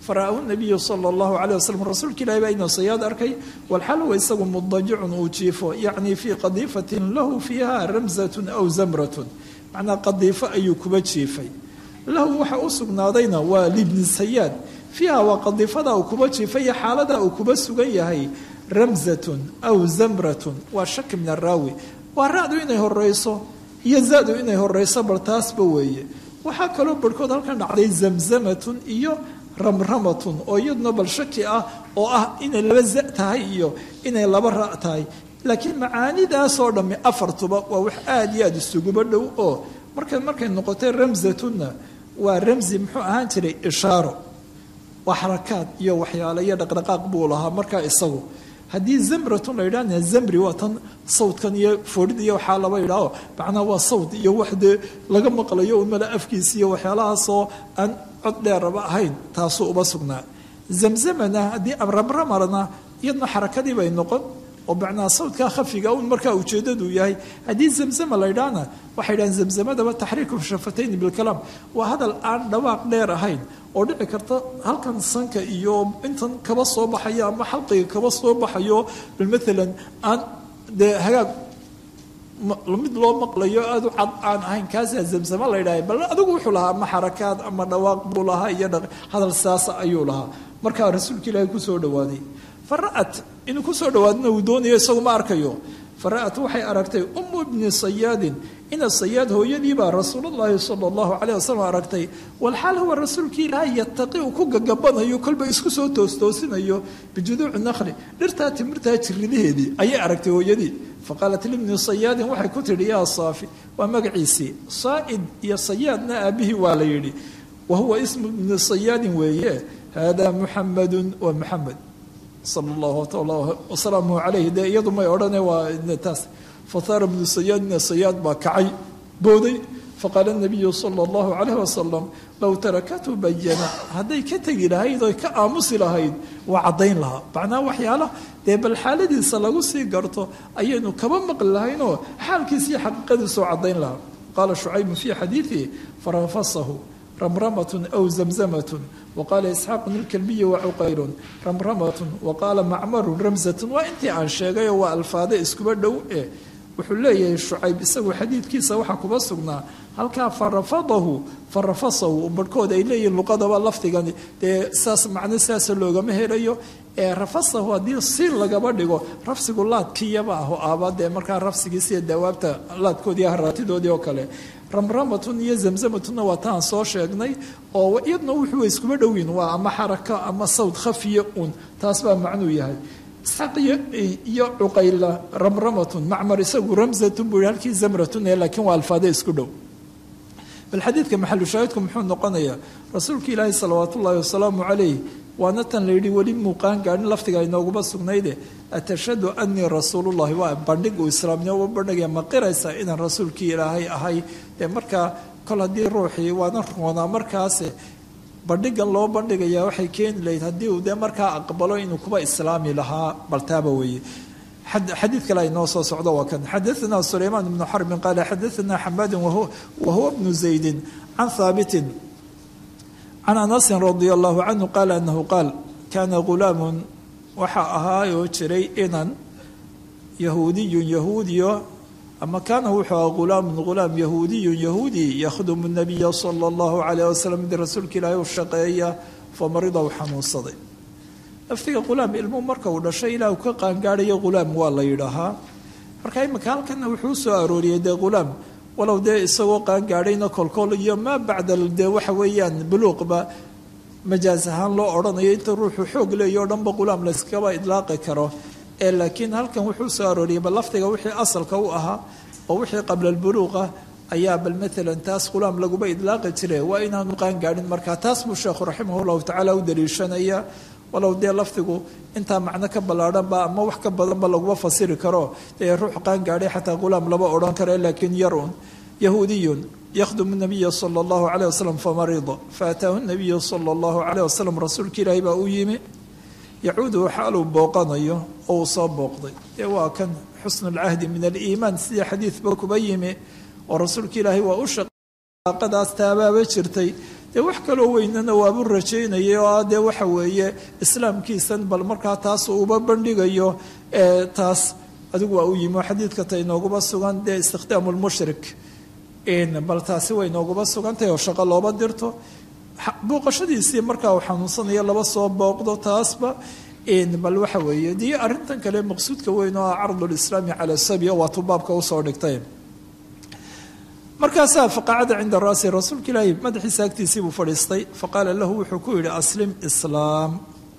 fara'ahu nabiyu sala allahu caleyh wasalam rasuulka ilahi baa inuu sayaad arkay walxal huwa isagu mudajicun uu jiifo yacni fii qadiifatin lahu fiiha ramsatun aw zamratun macnaa qadiifo ayuu kuba jiifay lahu waxa u sugnaadayna waa libni sayaad fiiha waa qadiifada uu kuba jiifay iyo xaalada uu kuba sugan yahay ramsatun aw zamratun waa shaki min araawi waa ra-du inay horeyso iyo za-du inay horeyso bal taasba weeye waxaa kaloo barhkood halkan dhacday zamzamatun iyo ramramatun oo iyaduna bal shaki ah oo ah inay laba za tahay iyo inay laba ra tahay laakiin macaanidaasoo dhammi afartuba waa wax aada iyo aada isuguba dhow oo marka markay noqotay ramsatunna waa ramsi muxuu ahaan jiray ishaaro waa xarakaad iyo waxyaale iyo dhaqdhaqaaq buu lahaa markaa isagu haddii zamratun la yidhahna zamri waa tan sawdkan iyo foodhid iyo waxaa laba yidhaaho macnaha waa sawd iyo wax dee laga maqlayo umala afkiisa iyo waxyaalahaasoo aan cod dheeraba ahayn taasuu uba sugnaa zamzamana haddii amramramarna iyadna xarakadii bay noqon oo macnaha sawdkaa khafiga un markaa ujeedadu yahay haddii zamzama la ydhaahna waxay dhahaan zamzamadaba taxriiku shafatayni bilkalaam waa hadal aan dhawaaq dheer ahayn oo dhici karta halkan sanka iyo intan kaba soo baxayo ama xalqiga kaba soo baxayo bal maalan aan dee hagaag mid loo maqlayo aada u cad aan ahayn kaasaa zamzama la ydhahay bal adigu wuxuu lahaa ama xarakaad ama dhawaaq buu lahaa iyo hadal saasa ayuu lahaa markaa rasuulka ilaahi kusoo dhawaaday fara'at inuu kusoo dhawaadna uu doonayo isagu ma arkayo fara'at waxay aragtay umu bni sayaadin ina sayaad hooyadiibaa rasuulullaahi sala allahu caleyh wasalam aragtay walxaal huwa rasuulkii ilaahay yataqi uu ku gagabanayo kolba isku soo toostoosinayo bijuduuci naqli dhirtaa timirtaa jiridaheedii ayay aragtay hooyadii faqaalat libni sayaadin waxay ku tidhi yaa saafi waa magaciisii saa'id iyo sayaadna aabihii waa la yidhi wa huwa ismu bni sayaadin weeye hada muxamadun wa muxamed sala allahu wasalaamuhu calayhi dee iyadu may odhane waa taas fahaara bnu sayaad ina sayaad baa kacay booday faqaala nabiyu sala allahu calayh wasalam low tarakathu bayana hadday ka tegi lahayd oy ka aamusi lahayd waa caddayn lahaa macnaha waxyaala dee bal xaaladiisa lagu sii garto ayaynu kaba maqli lahaynoo xaalkiisa iyo xaqiiqadiisoo caddayn lahaa qaala shucaybun fii xadiidihi farafasahu ramramatun aw zamzamatun waqaala isxaaqun ilkalbiyi wacuqayrun ramramatun waqaala macmarun ramsatun waa intii aan sheegayoo waa alfaade iskuba dhow eh wuxuu leeyahay shucayb isagu xadiidkiisa waxaa kuba sugnaa halkaa farafadahu farafasahu barhkood ay leeyihiin luqadaba lafdigani dee saas macno saasa loogama helayo ee rafasahu haddii si lagaba dhigo rafsigu laadkiyaba ah oo aaba dee markaa rafsigiisiiyo dawaabta laadkoodii haraatidoodii oo kale ramramatun iyo zamzamatunna waa taan soo sheegnay oo iyadna wuxuu iskuba dhowyin waa ama xaraka ama sawd khafiya un taas baa macnuu yahay isxaaq iyo cuqayla ramramatun macmar isagu ramsatun buu halkii zamratun ee laakiin waa alfaade isku dhow bal xadiidka maxalu shaahidku muxuu noqonayaa rasuulka ilaahi salawaat ullaahi wasalaamu calayh waana tan la yidhi weli muuqaan gaadhin laftiga inooguba sugnayde atashhadu anii rasuulullahi waa bandhig uu islaamnimo uba bandhigaya ma qiraysaa inaan rasuulkii ilaahay ahay dee markaa kol haddii ruuxii waana roonaa markaase bandhigan loo bandhigayaa waxay keeni lahayd haddii uu dee markaa aqbalo inuu kuba islaami lahaa baltaaba weeye xadiid kale ay noo soo socdo waa kan xadaثna sulaymaan bnu xarbin qaala xadaثna xamaadi wahuwa bnu zaydi can haabitin can anasin radia allahu canhu qaala anahu qaal kaana gulaamun waxaa ahaayoo jiray inan yahuudiyun yahuudiyo ama kaana wuxuu aha gulaamun gulaam yahuudiyun yahuudi yakhdumu nabiya sala allahu calayh wasalam mid rasuulka ilaahay u shaqeeya famarida u xanuunsaday laftiga gulaam ilmuhu marka uu dhashay ilaa uu ka qaangaadhayo gulaam waa la yidhaahaa marka imika halkana wuxuu soo arooriyey dee gulaam walow dee isagoo qaangaadhayna kolkol iyo maa bacda dee waxa weeyaan buluuqba majaas ahaan loo odhanayo inta ruuxu xoog leeyo o dhanba gulaam layskaba idlaaqi karo ee laakiin halkan wuxuu soo arooriyey bal laftiga wixii asalka u ahaa oo wixii qabla albuluuqa ayaa bal maalan taas gulaam laguba idlaaqi jire waa inaanu qaangaadhin marka taas buu sheekhu raximah llahu tacaala u daliishanaya walow dee lafdigu intaa macno ka ballaadhanba ama wax ka badanba laguma fasiri karo dee ruux qaangaadhay xataa gulaam lama odhan karo laakiin yarun yahuudiyun yakhdumu nabiya sala allahu calayh wasalam famarida faataahu nabiyu sala allahu calayh wasalam rasuulka ilaahi baa u yimi yacuudu xaaluu booqanayo oo uu soo booqday dee waa kan xusnulcahdi min aliimaan sidii xadiidba kuba yimi oo rasuulka ilaahay waa u shaqadaas taabaaba jirtay dee wax kaloo weynana waabu rajaynayay oo ah dee waxa weeye islaamkiisan bal markaa taas uba bandhigayo taas adigu waa u yimi oo xadiidka ta inooguma sugan dee istikhdaamu lmushrik bal taasi way inooguma sugantahay oo shaqo looba dirto booqashadiisii markaa uu xanuunsanayo laba soo booqdo taasba bal waxa weeye dii arrintan kale maqsuudka weyn oo ah cardulislaami cala sabi waa tuu baabka usoo dhigtay markaasaa faqacada cinda raasi rasuulka ilaahi madaxiisa agtiisii buu fadhiistay faqaala lahu wuxuu ku yidhi aslim islaam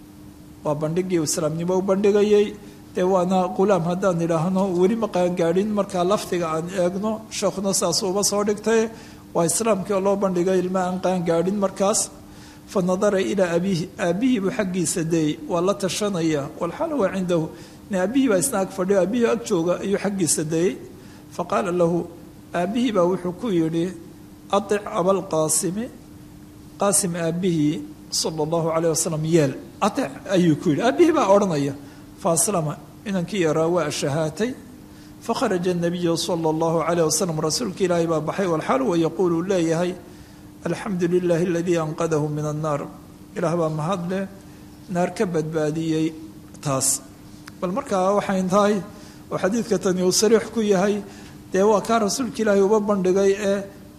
waa bandhigii islaamnimo u bandhigayay dee waana qulaam haddaan idhaahno weli ma qaangaadhin markaa lafdiga aan eegno sheekhuna saas uba soo dhigtay waa islaamkii oo loo bandhigay ilma aan qaangaadhin markaas fa nadara ilaa abiihi aabbihii buu xaggiisa deeyey waa la tashanaya walxaala waa cindahu aabihii baa isna ag fadhiyo aabihii ag jooga ayuu xaggiisa deeyey faqaala lahu aabbihii baa wuxuu ku yidhi aic abalqaasimi qaasim aabbihii sala allahu calayh wasalam yeel aic ayuu ku yidhi aabbihii baa odhanaya faaslama inankii yaraa waa shahaatay fakharaja nabiyu sala allahu calayh wasalam rasuulka ilaahay baa baxay walxaal wa yaquulu leeyahay alxamdu lilahi aladii anqadahu min annaar ilaah baa mahadleh naar ka badbaadiyey taas bal markaa waxay tahay oo xadiidka tani uu sariix ku yahay dee waa kaa rasuulka ilaahay uba bandhigay ee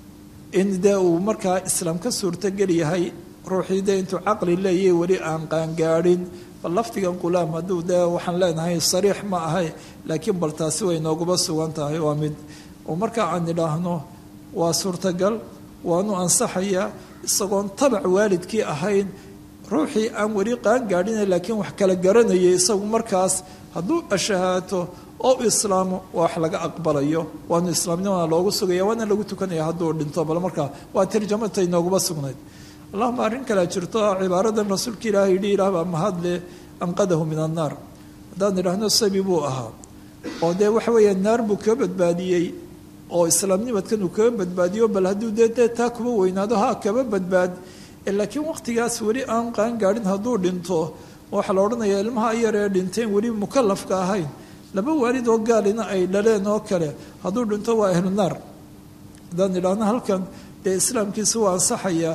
in dee uu markaa islaam ka suurtogel yahay ruuxii dee intuu caqli leeyahy weli aan qaangaadhin bal lafdigan qulaam hadduu dee waxaan leenahay sariix ma ahay laakiin bal taasi way nooguba sugan tahay waa mid oo markaa aan idhaahno waa suurtagal waanu ansaxayaa isagoon tabac waalidkii ahayn ruuxii aan weli qaangaadhina laakiin wax kala garanayay isagu markaas hadduu ashahaato oo islaamo wax laga aqbalayo waanu islaamnimana loogu sugaya waana lagu tukanaya hadduu dhinto bal markaa waa tarjamatay nooguba sugnayd allahuma arrin kalea jirto cibaaradan rasuulka ilaahay yidhi ilaah baa mahadle anqadahu min annaar haddaan idhaahno sabi buu ahaa oo dee waxa weeya naar buu kaga badbaadiyey oo islaamnimadkan uu kaga badbaadiyo bal hadduu dee dee taa kuma weynaado ha kaba badbaad laakiin waqtigaas weli aan qaangaadhin hadduu dhinto waxaa la odhanaya ilmaha yaree dhinteen weli mukalafka ahayn laba waalid oo gaalina ay dhaleen oo kale hadduu dhinto waa ahlu naar haddaan idhaahno halkan dee islaamkiisa waa ansaxayaa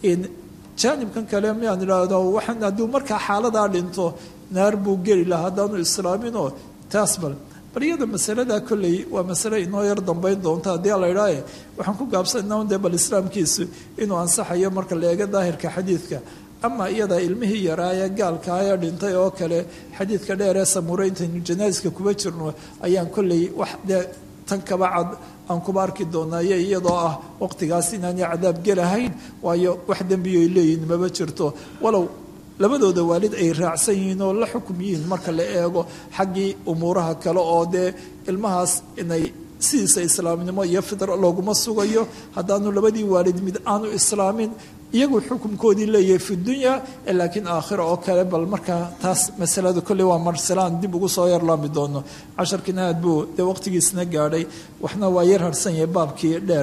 jaanibkan kale miaan idhaahdo waxaan hadduu markaa xaaladaa dhinto naar buu geli lahaa haddaanu islaaminoo taas bal bal iyada masaladaa kolley waa masale inoo yar dambayn doonta haddii la idhaahe waxaan ku gaabsanaa dee bal islaamkiisu inuu ansaxayo marka la eego daahirka xadiidka ama iyada ilmihii yaraa ee gaalkaaya dhintay oo kale xadiidka dheer ee samureyntan janaaska kuba jirno ayaan kolley wax dee tan kaba cad aan kuba arki doonaayo iyadoo ah waqtigaas inaanay cadaab gelahayn waayo wax dembiyo ay leeyihin maba jirto walow labadooda waalid ay raacsan yihiin oo la xukum yihiin marka la eego xaggii umuuraha kale oo dee ilmahaas inay sidiisa islaamnimo iyo fidro looguma sugayo haddaanu labadii waalid mid aanu islaamin iyagu xukumkoodii leeyahay fi dunya laakiin aakhira oo kale bal markaa taas masalada kolley waa marsalaan dib ugu soo yarlaami doono casharkiina aad buu dee waqtigiisna gaadhay waxna waa yar harsan yahay baabkii dheer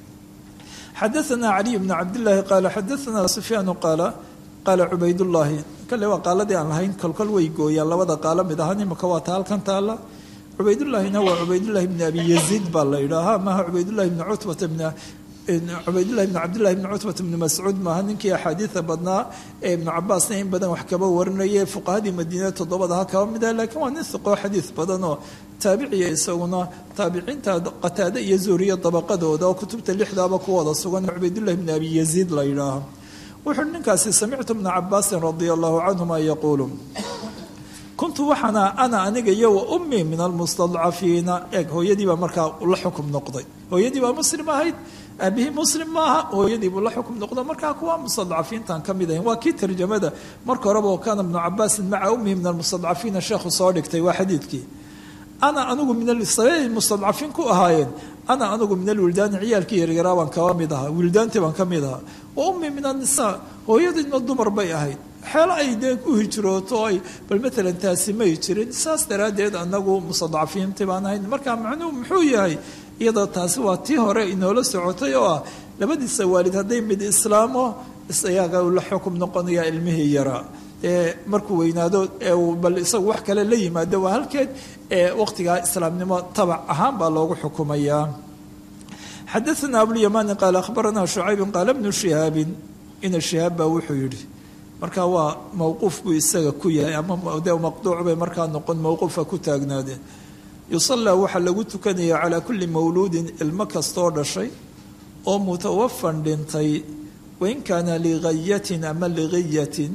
xadaثna caliy bn cabdillaahi qaala xadaثna sufyaanu qaala qaala cubaydullaahi kale waa qaaladii aan lahayn kolkol way gooyaan labada qaalo mid ahaan imaka waa ta halkan taala cubaydullaahina waa cubaydullahi bni abi yaziid baa la yidhaahaa maaha cubaydullahi bni cutbata bn cubaydullahi bn cabdillahi bni cutbata bni mascuud maaha ninkii axaadiida badnaa ee ibnu cabaasna in badan wax kaba warinaya fuqahadii madiina toddobada ha kaba mid ah laakiin waa nin hiqoo xadiid badan oo taabiciya isaguna taabiciinta qataade iyo zuuriya dabaqadooda oo kutubta lixdaaba ku wada sugan cubaydullahi bni abi yaziid la yidhaaha wuxuu ninkaasi samictu bna cabaasin radia allahu canhuma yaquulu kuntu waxaana ana aniga iyo wa ummii min almustadcafiina eeg hooyadiibaa markaa la xukum noqday hooyadii baa muslim ahayd aabihii muslim maaha hooyadiibuu la xukum noqdo markaa kuwa mustadcafiintan ka mid ahayn waa kii tarjamada marka horeba oo kaana bnu cabaasin maca ummihi min almustadcafiina sheekhu soo dhigtay waa xadiidkii ana anigu min sababay mustadcafiin ku ahaayeen ana anigu min alwildaani ciyaalkii yaryaraa baan kaba mid ahaa wildaantii baan ka mid ahaa wa ummii min annisaa hooyadiina dumar bay ahayd xeelo ay dee u hijrooto ay bal maalan taasi may jirin saas daraaddeed anagu mustadcafiintii baan ahayn markaa macnuhu muxuu yahay iyadoo taasi waa tii hore inoola socotay oo ah labadiisa waalid hadday mid islaamo isayaga la xukum noqonaya ilmihii yaraa dee markuu weynaado bal isagu wax kale la yimaado waa halkeed ee waqtigaa islaamnimo tabac ahaan baa loogu xukumayaa xadaثna abulymani qaala akhbarana shucayb qaala bnu shihaabin ina shihaab baa wuxuu yidhi marka waa mowquuf buu isaga ku yahay ama de maqduuc bay markaa noqon mowquufa ku taagnaadeen yusallaa waxaa lagu tukanaya calaa kulli mawluudin ilmo kastoo dhashay oo mutawafan dhintay wain kaana ligayatin ama ligayatin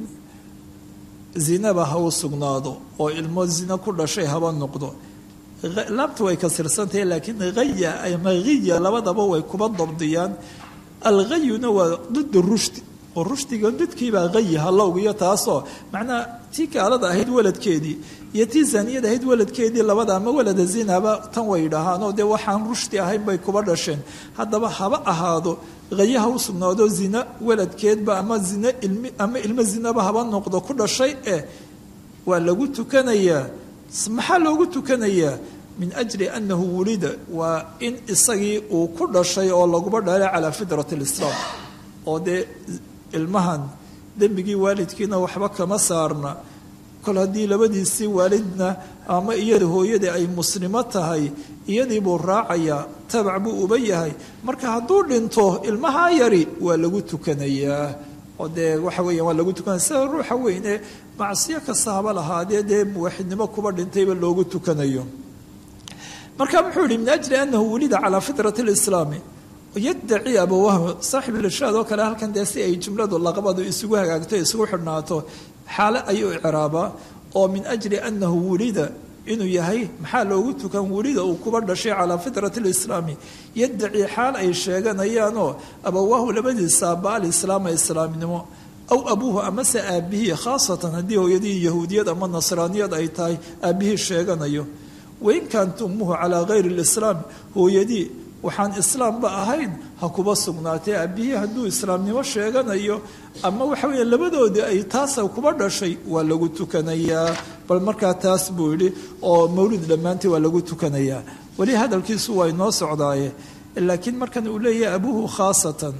zinaba ha u sugnaado oo ilmo zina ku dhashay haba noqdo laabta way kasirsantahay laakiin haya ama hiya labadaba way kuba dabdiyaan alghayuna waa dida rushdi oo rushdiga didkiibaa hayi halowgiyo taasoo macnaha tii gaalada ahayd waladkeedii iyo tii zaniyada ahayd waladkeedii labada ama walada zinaba tan way dhahaanoo dee waxaan rushdi ahayn bay kuba dhasheen haddaba haba ahaado hayaha u sugnaado zina waladkeedba ama zina ilmi ama ilmo zinaba haba noqdo ku dhashay eh waa lagu tukanayaa maxaa loogu tukanayaa min ajli annahu wulida waa in isagii uu ku dhashay oo laguba dhalay calaa fitrat lislaam oo dee ilmahan dembigii waalidkiina waxba kama saarna kol haddii labadiisii waalidna ama iyada hooyadii ay muslimo tahay iyadii buu raacayaa tabac buu uba yahay marka hadduu dhinto ilmahaa yari waa lagu tukanayaa oo dee waxa weeya waa lagu tukanaya sida ruuxa weyne macsiyo kasta haba lahaadee dee muwaxidnimo kuba dhintayba loogu tukanayo marka muxuu yihi min ajli anahu wulida calaa fitrati lislaami yaddaci abawahmu saaxib ilishaad oo kale halkan dee si ay jumladu laqabadu isugu hagaagto isugu xidhnaato xaale ayuu icraabaa oo min ajli annahu wulida inuu yahay maxaa loogu tukan wulida uu kuba dhashay calaa fitrati lislaami yaddaci xaal ay sheeganayaanoo abawaahu labadiisa aaba alislaama islaamnimo aw abuuhu amase aabihii khaasatan haddii hooyadii yahuudiyad ama nasraaniyad ay tahay aabihii sheeganayo wain kaant ummuhu calaa gayri lislaam hooyadii waxaan islaamba ahayn ha kuba sugnaatee aabihii hadduu islaamnimo sheeganayo ama waxa weeye labadoodii ay taasa kuba dhashay waa lagu tukanayaa bal markaa taas buu yidhi oo mawlid dhammaantii waa lagu tukanayaa weli hadalkiisu waa inoo socdaaye laakiin markan uu leeyahay abuuhu khaasatan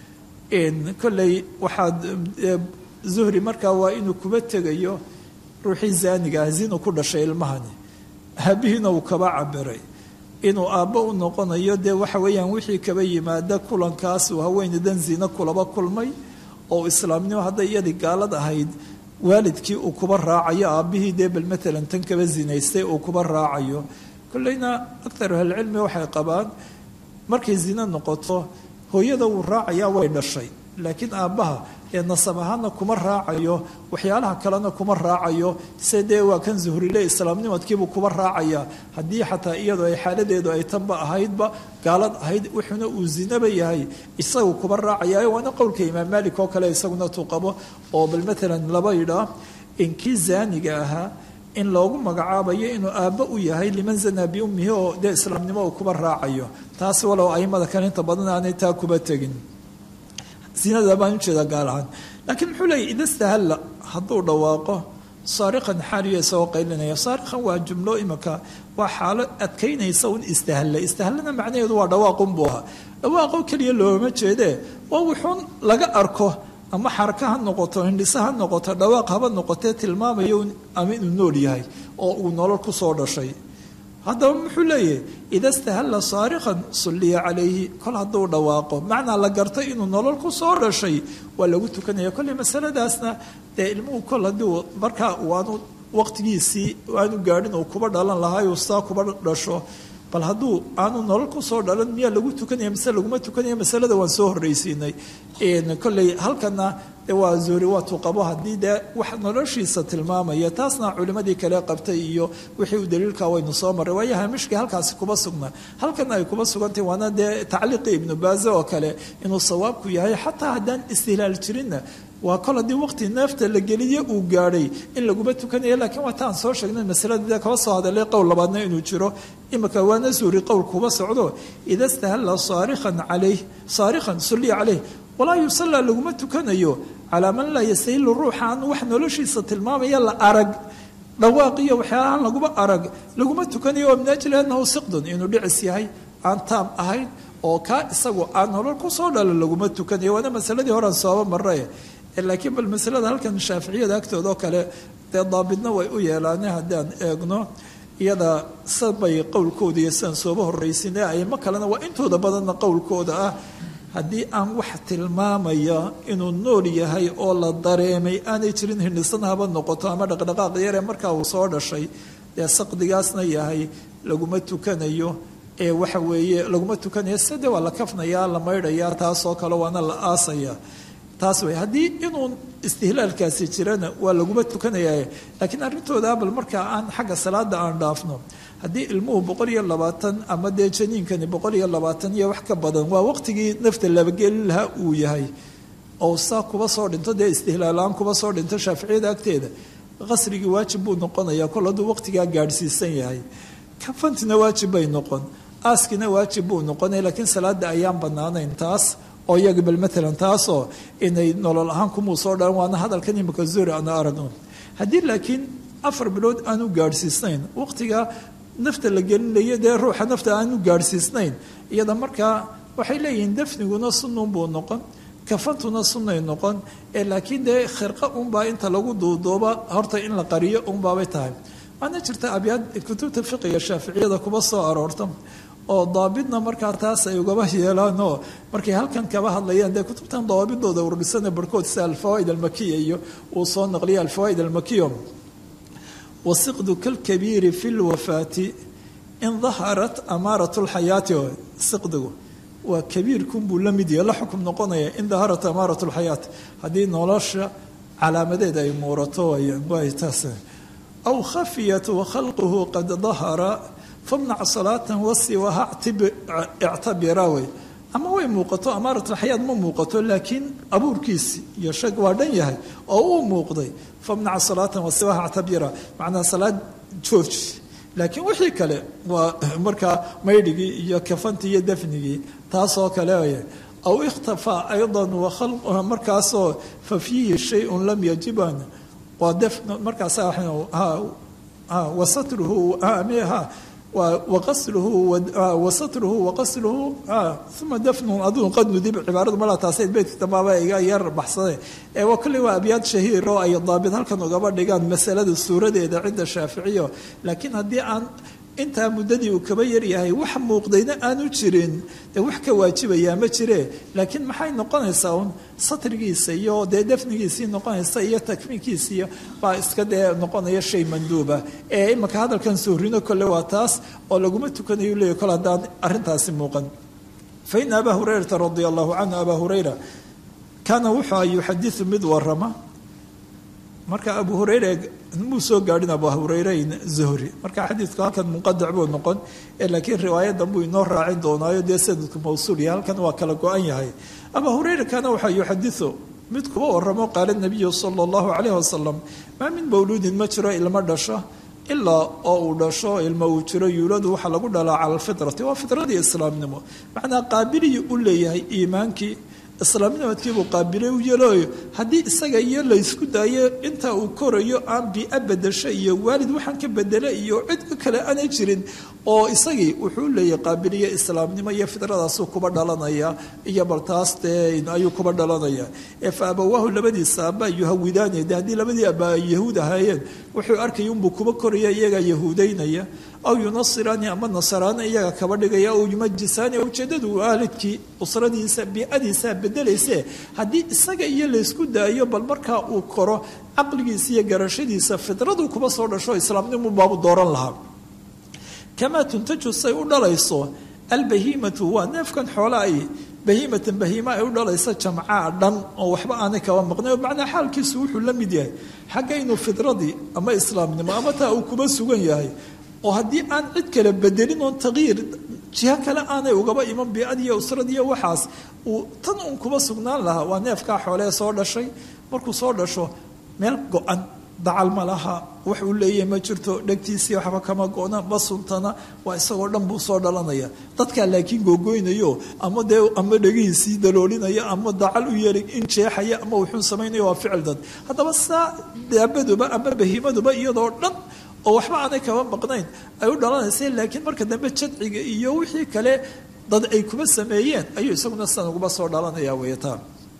kolley waxaad zuhri markaa waa inuu kuba tegayo ruuxii zaaniga ah zinu ku dhashay ilmahani aabihiina uu kaba cabiray inuu aabbo u noqonayo dee waxa weeyaan wixii kaba yimaada kulankaas uu haweenaydan zina kulaba kulmay oo islaamnimo hadday iyadii gaalad ahayd waalidkii uu kuba raacayo aabbihii dee bal matalan tan kaba zinaystay uu kuba raacayo kolleyna aktaru ahlicilmi waxay qabaan markay zina noqoto hooyada wuu raacayaa way dhashay laakiin aabbaha ee nasab ahaana kuma raacayo waxyaalaha kalena kuma raacayo se dee waa kan zuhrile islaamnimadkiibuu kuba raacaya haddii xataa iyadoo ay xaaladeedu ay tanba ahaydba gaalad ahayd wuxuuna uu zinaba yahay isagu kuba raacaya waana qowlka imaam maalik oo kale isaguna tuu qabo oo bal matalan laba yidhaa inkii zaaniga ahaa in loogu magacaabayo inuu aabbo u yahay liman zanaa biummihi oo dee islaamnimo uu kuba raacayo taasi walow aimada kale inta badan aanay taa kuba tegin zinada baan ujeedaa gaal ahaan laakiin muxuu leeyahy ida stahalla hadduu dhawaaqo saariqan xaaliyo isagoo qaylinaya saariqan waa jumlo imika waa xaalo adkaynaysa un istahalla istahallana macnaheedu waa dhawaaqun buu ahaa dhawaaqo keliya looma jeedee waa wuxuun laga arko ama xaraka ha noqoto hindhise ha noqoto dhawaaq haba noqotee tilmaamayo ama inuu nool yahay oo uu nolol ku soo dhashay haddaba muxuu leeyahay ida stahalla saariqan sulliya calayhi kol hadduu dhawaaqo macnaa la gartay inuu nolol ku soo dhashay waa lagu tukanaya kolley masaladaasna dee ilmuhu kol haddii markaa waanu waqtigiisii aanu gaadhin uu kuba dhalan lahaay uu saa kuba dhasho bal hadduu aanu nolol kusoo dhalan miyaa lagu tukanaya mise laguma tukanaya masalada waan soo horreysiinay kolley halkana waa zuhri waatuu qabo haddii dee wax noloshiisa tilmaamaya taasna culimadii kale qabtay iyo wixii u daliilka waynu soo marray waayo hamishkii halkaasi kuba sugnaa halkana ay kuba sugantahy waana dee tacliiqii ibnu baaze oo kale inuu sawaabku yahay xataa haddaan istihlaal jirinna waa kol haddii waqti neefta la geliye uu gaadhay in laguma tukanaya laakiin waa taan soo sheegnay masalada kaba soo hadalay qowl labaadna inuu jiro imika waana zuhri qowl kuba socdo ida stahalla saarikan calayh saarikan sulliya caleyh walaa yusallaa laguma tukanayo calaa man laa yastahilu ruuxa aan wax noloshiisa tilmaamaya la arag dhawaaq iyo waxyaalahan laguma arag laguma tukanayo oo min ajli annahu siqdun inuu dhicis yahay aan taam ahayn oo kaa isagu aan nolol kusoo dhalo laguma tukanayo waana masaladii horean sooba marre laakiin bal masalada halkan shaaficiyada agtooda oo kale dee daabidna way u yeelaane haddaan eegno iyada sabay qowlkooda iyo sidaan sooba horraysin ee aimo kalena waa intooda badanna qowlkooda ah haddii aan wax tilmaamaya inuu nool yahay oo la dareemay aanay jirin hindhisan haba noqoto ama dhaqdhaqaaq yaree markaa uu soo dhashay dee saqdigaasna yahay laguma tukanayo ee waxa weeye laguma tukanayo sade waa la kafnayaa la maydhayaa taasoo kale waana la aasaya taas wey haddii inuu istihlaalkaasi jirana waa laguma tukanaya laakiin arrintooda bal markaa aan xagga salaada aan dhaafno haddii ilmuhu boqol iyo labaatan ama dee janiinkani boqol iyo labaatan iyo wax ka badan waa waqtigii nafta labageli lahaa uu yahay oo saa kuba soo dhinto dee istihlaalaan kuba soo dhinto shaaficiyada agteeda qasrigii waajib buu noqonayaa kol hadduu waqtigaa gaadhsiisan yahay kafantina waajib bay noqon aaskina waajib buu noqonaya laakiin salaada ayaan banaanayn taas oo iyaga bal maalan taasoo inay nolol ahaan kumuu soo dhalan waana hadalkan imika zuri ana aragno haddii laakiin afar bilood aanu gaadhsiisnayn waqtiga nafta la gelinayo dee ruuxa nafta aanu gaadhsiisnayn iyada markaa waxay leeyihiin dafniguna sunnun buu noqon kafantuna sunnay noqon ee laakiin dee khirqa unbaa inta lagu duuduuba horta in la qariyo unbaabay tahay waana jirta abyaad kutubta fiqiga shaaficiyada kuba soo aroorta oo daabidna markaa taas ay ugaba yeelaanoo markay halkan kaba hadlayaan dee kutubtan dawaabidooda ururisana barhkood sida alfawaaid almakiya iyo uu soo naqliya alfawaaid almakiya wasiqdu kalkabiiri fi lwafaati in daharat amaarat lxayaati siqdigu waa kabiirkunbuu la mid yahay la xukum noqonaya in daharat amaarat lxayaati haddii nolosha calaamadeed ay muurato way taas aw khafiyat wakhalquhu qad dahara famnac salaatan wasiwaha ictabira wey ama way muuqato amaaratulxayaad ma muuqato laakiin abuurkiisi iyo shag waa dhan yahay oo uu muuqday famnac salaatan wasiwaha ictabira macnaa salaad jooji laakiin wixii kale waa markaa maydhigii iyo kafantii iyo dafnigii taasoo kale wey aw ikhtafaa aydan markaasoo fa fiihi shayun lam yajiban waa def markaasa wasatruhu ha waqasluhu wasatruhu waqasluhu uma dafnun aduu qad nudib cibaaradu malaa taasay beydka dambaaba iga yar baxsade ee waa kolley waa abyaad shahiir oo ay daabid halkan ugaba dhigaan masalada suuradeeda cinda shaaficiyo laakiin haddii aan intaa muddadii uu kaba yaryahay wax muuqdayna aanu jirin dee wax ka waajibayaa ma jire laakiin maxay noqonaysaa un satrigiisa iyo dee dafnigiisii noqonaysa iyo takmiinkiisiiyo baa iska dee noqonaya shay manduuba ee imaka hadalkan suurino kole waa taas oo laguma tukanayo leeya kol haddaan arrintaasi muuqan fa ina abaa hurayrata radia allahu canhu abaa hurayra kaana wuxuu a yuxadiu mid warama marka abu hureyre muu soo gaadhin abu hureyreyn zuhri marka xadiidku halkan munqadac buu noqon laakiin riwaayadan buu inoo raacin doonaayo dee sanadku mawsuul yahay halkan waa kala go-an yahay abu hureyre kaana waxaa yuxadiu mid kuba waramo qaala nabiyu sala allahu calayh wasalam maa min mawluudin ma jiro ilmo dhasho ilaa oo uu dhasho ilmo uu jiro yuuladu waxaa lagu dhalaa cala alfitrati waa fitradii islaamnimo macnaa qaabiliyi u leeyahay iimaankii islaamnimadkiibuu qaabilay u yeelooyo haddii isaga iyo laysku daayo inta uu korayo aan bii-a bedasho iyo waalid waxaan ka bedela iyo cid kale aanay jirin oo isagii wuxuu leeyahay qaabiliyo islaamnimo iyo fidradaasuu kuba dhalanaya iyo bal taas dee ayuu kuba dhalanaya ee fa abawaahu labadiisa aaba yuhawidaanaya de haddii labadii aba ay yahuud ahaayeen wuxuu arkaya unbuu kuba koraya iyagaa yahuudaynaya aw yunasiraani ama nasaraani iyaga kaba dhigaya aw yumajisaani ujeedadu waalidkii usradiisa biicadiisa bedelayse haddii isaga iyo laysku daayo bal markaa uu koro caqligiisa iyo garashadiisa fidradu kuba soo dhasho islaamnimu baabu dooran lahaa kamaa tuntaju say u dhalayso albahimatu waa neefkan xoola ay bahiimatan bahiima ay u dhalaysa jamcaa dhan oo waxba aanay kaba maqnay macnaa xaalkiisu wuxuu la mid yahay xagga inuu fidradii ama islaamnimo ama taa uu kuba sugan yahay oo haddii aan cid kale bedelin oon taqyiir jiho kale aanay ugaba iman biicadiiyo usradiiyo waxaas uu tan uun kuba sugnaan lahaa waa neefkaa xoolee soo dhashay markuu soo dhasho meel go-an dacal ma laha wax uu leeyahay ma jirto dhegtiisii waxba kama go-na ma suntana waa isagoo dhan buu soo dhalanaya dadkaa laakiin googoynayo ama dee ama dhegihiisii daloolinaya ama dacal u yeelay in jeexaya ama wuxuu samaynayo waa ficil dad haddaba saa daabaduba ama bahiimaduba iyadoo dhan oo waxba aanay kaba maqnayn ay u dhalanaysa laakiin marka dambe jadciga iyo wixii kale dad ay kuba sameeyeen ayuu isaguna sidan uguba soo dhalanaya weyataan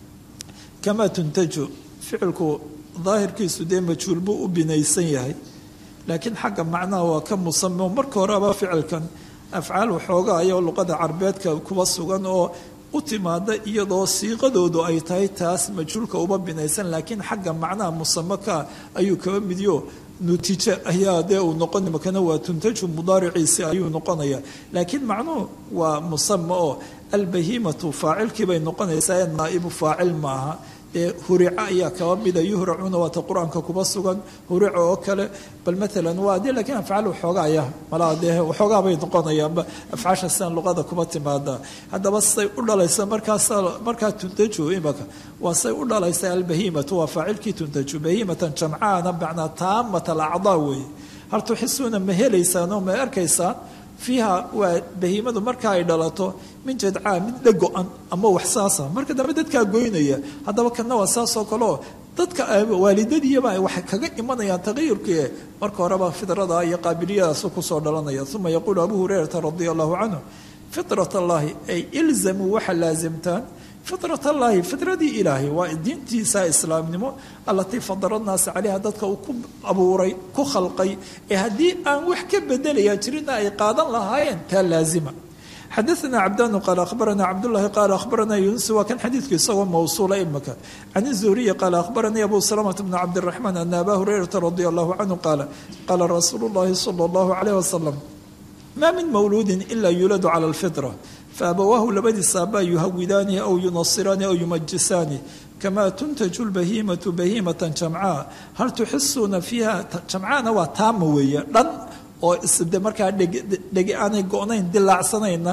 kamaa tuntaju ficilku daahirkiisu dee majhuul buu u binaysan yahay laakiin xagga macnaha waa ka musamo marka horeba ficilkan afcaal waxooga ayoo luqada carbeedka kuba sugan oo u timaada iyadoo siiqadoodu ay tahay taas majhuulka uba binaysan laakiin xagga macnaha musamaka ayuu kaba midyo nutiijo ayaa dee uu noqon makana waa tuntaju mudaariciisi ayuu noqonaya laakiin macnuhu waa musama oo albahimatu faacilkii bay noqonaysaa ee naa'ibu faacil maaha ee hurico ayaa kaba mida yuhracuna waata qur-aanka kuba sugan hurico oo kale bal maalan waa dee laakiin afcaal waxoogaaya malaa dee waxoogaa bay noqonayaanba afcaasha sidan luqada kuba timaada haddaba say u dhalaysa markaas markaa tuntaju imaka waa say u dhalaysa albahimatu waa faacilkii tuntaju bahimatan jamcaana macnaa taamat alacdaa weeye hal tuxisuuna ma helaysaan oo ma arkaysaan fiiha waa bahiimadu marka ay dhalato min jadcaa mid dhago-an ama wax saasa marka dambe dadkaa goynaya haddaba kana waa saasoo kaleo dadka waalidadiiyaba waxay kaga imanayaan taqayurkii marka horeba fidrada iyo qaabiliyadaas kusoo dhalanaya uma yaquulu abu hurayrata radia allahu canhu fitrat allahi ay ilzamuu waxa laasimtaan fitrat allaahi fitradii ilaahay waa diintiisa islaamnimo allatii fadara naasa caleyha dadka uu ku abuuray ku khalqay ee haddii aan wax ka bedelaya jirina ay qaadan lahaayeen taa laazima xadaثna cabdanu qaal akhbarana cabdulahi qaal akhbarana yunus waa kan xadiidku isagoo mawsuula imaka can الzuhriyi qaal akhbaranii abu salamata bn cabdiraxmaan ana aba hurayrata radia allahu canhu qaala qaala rasuulu llahi salى اllahu alayh wasalam ma min mawluudin ila yuladu cala اlfitra faabawaahu labadiisa aabaa yuhawidaani aw yunasiraani aw yumajisaani kamaa tuntaju lbahiimatu bahiimatan jamcaa hal tuxisuuna fiiha jamcaana waa taama weeye dhan oo isde markaa dhegi aanay go-nayn dilaacsanayna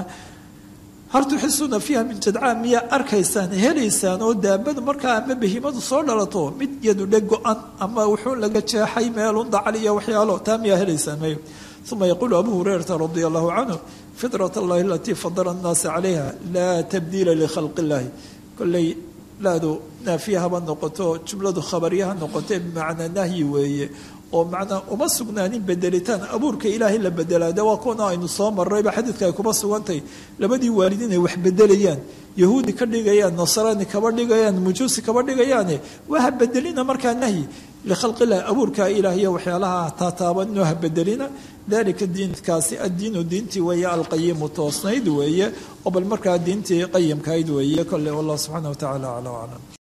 hal tuxisuuna fiiha min jadcaa miyaa arkaysaan helaysaan oo daabadu markaa ama bahiimadu soo dhalato mid yadu dheg go-an ama wuxuu laga jeexay meelun dacal iyo waxyaalo taa miyaa helaysaan may uma yaquulu abu hurayrata radia allahu canhu fitrat allahi alatii fadala annaasa calayha laa tabdiila likhalqi illahi kolley laadu naafiya haba noqoto jumladu khabariyaha noqote bimacnaa nahyi weeye oo macnaa uma sugnaanin bedelitaan abuurka ilaahay la bedelaa de waa kuwana aynu soo marrayba xadiidka ay kuma sugantay labadii waalid inay wax bedelayaan yahuudi ka dhigayaan nasraani kaba dhigayaan mujuusi kaba dhigayaane waa ha bedelina markaa nahyi likhalqillahi abuurka ilaahiyo waxyaalaha taataabanino ha bedelina dalika diinkaasi addiinu diintii weeye alqayimu toosnayd weeye oo bal markaa diintii qayimkayd weeye kolle wallah subxaana wa tacala acla aclam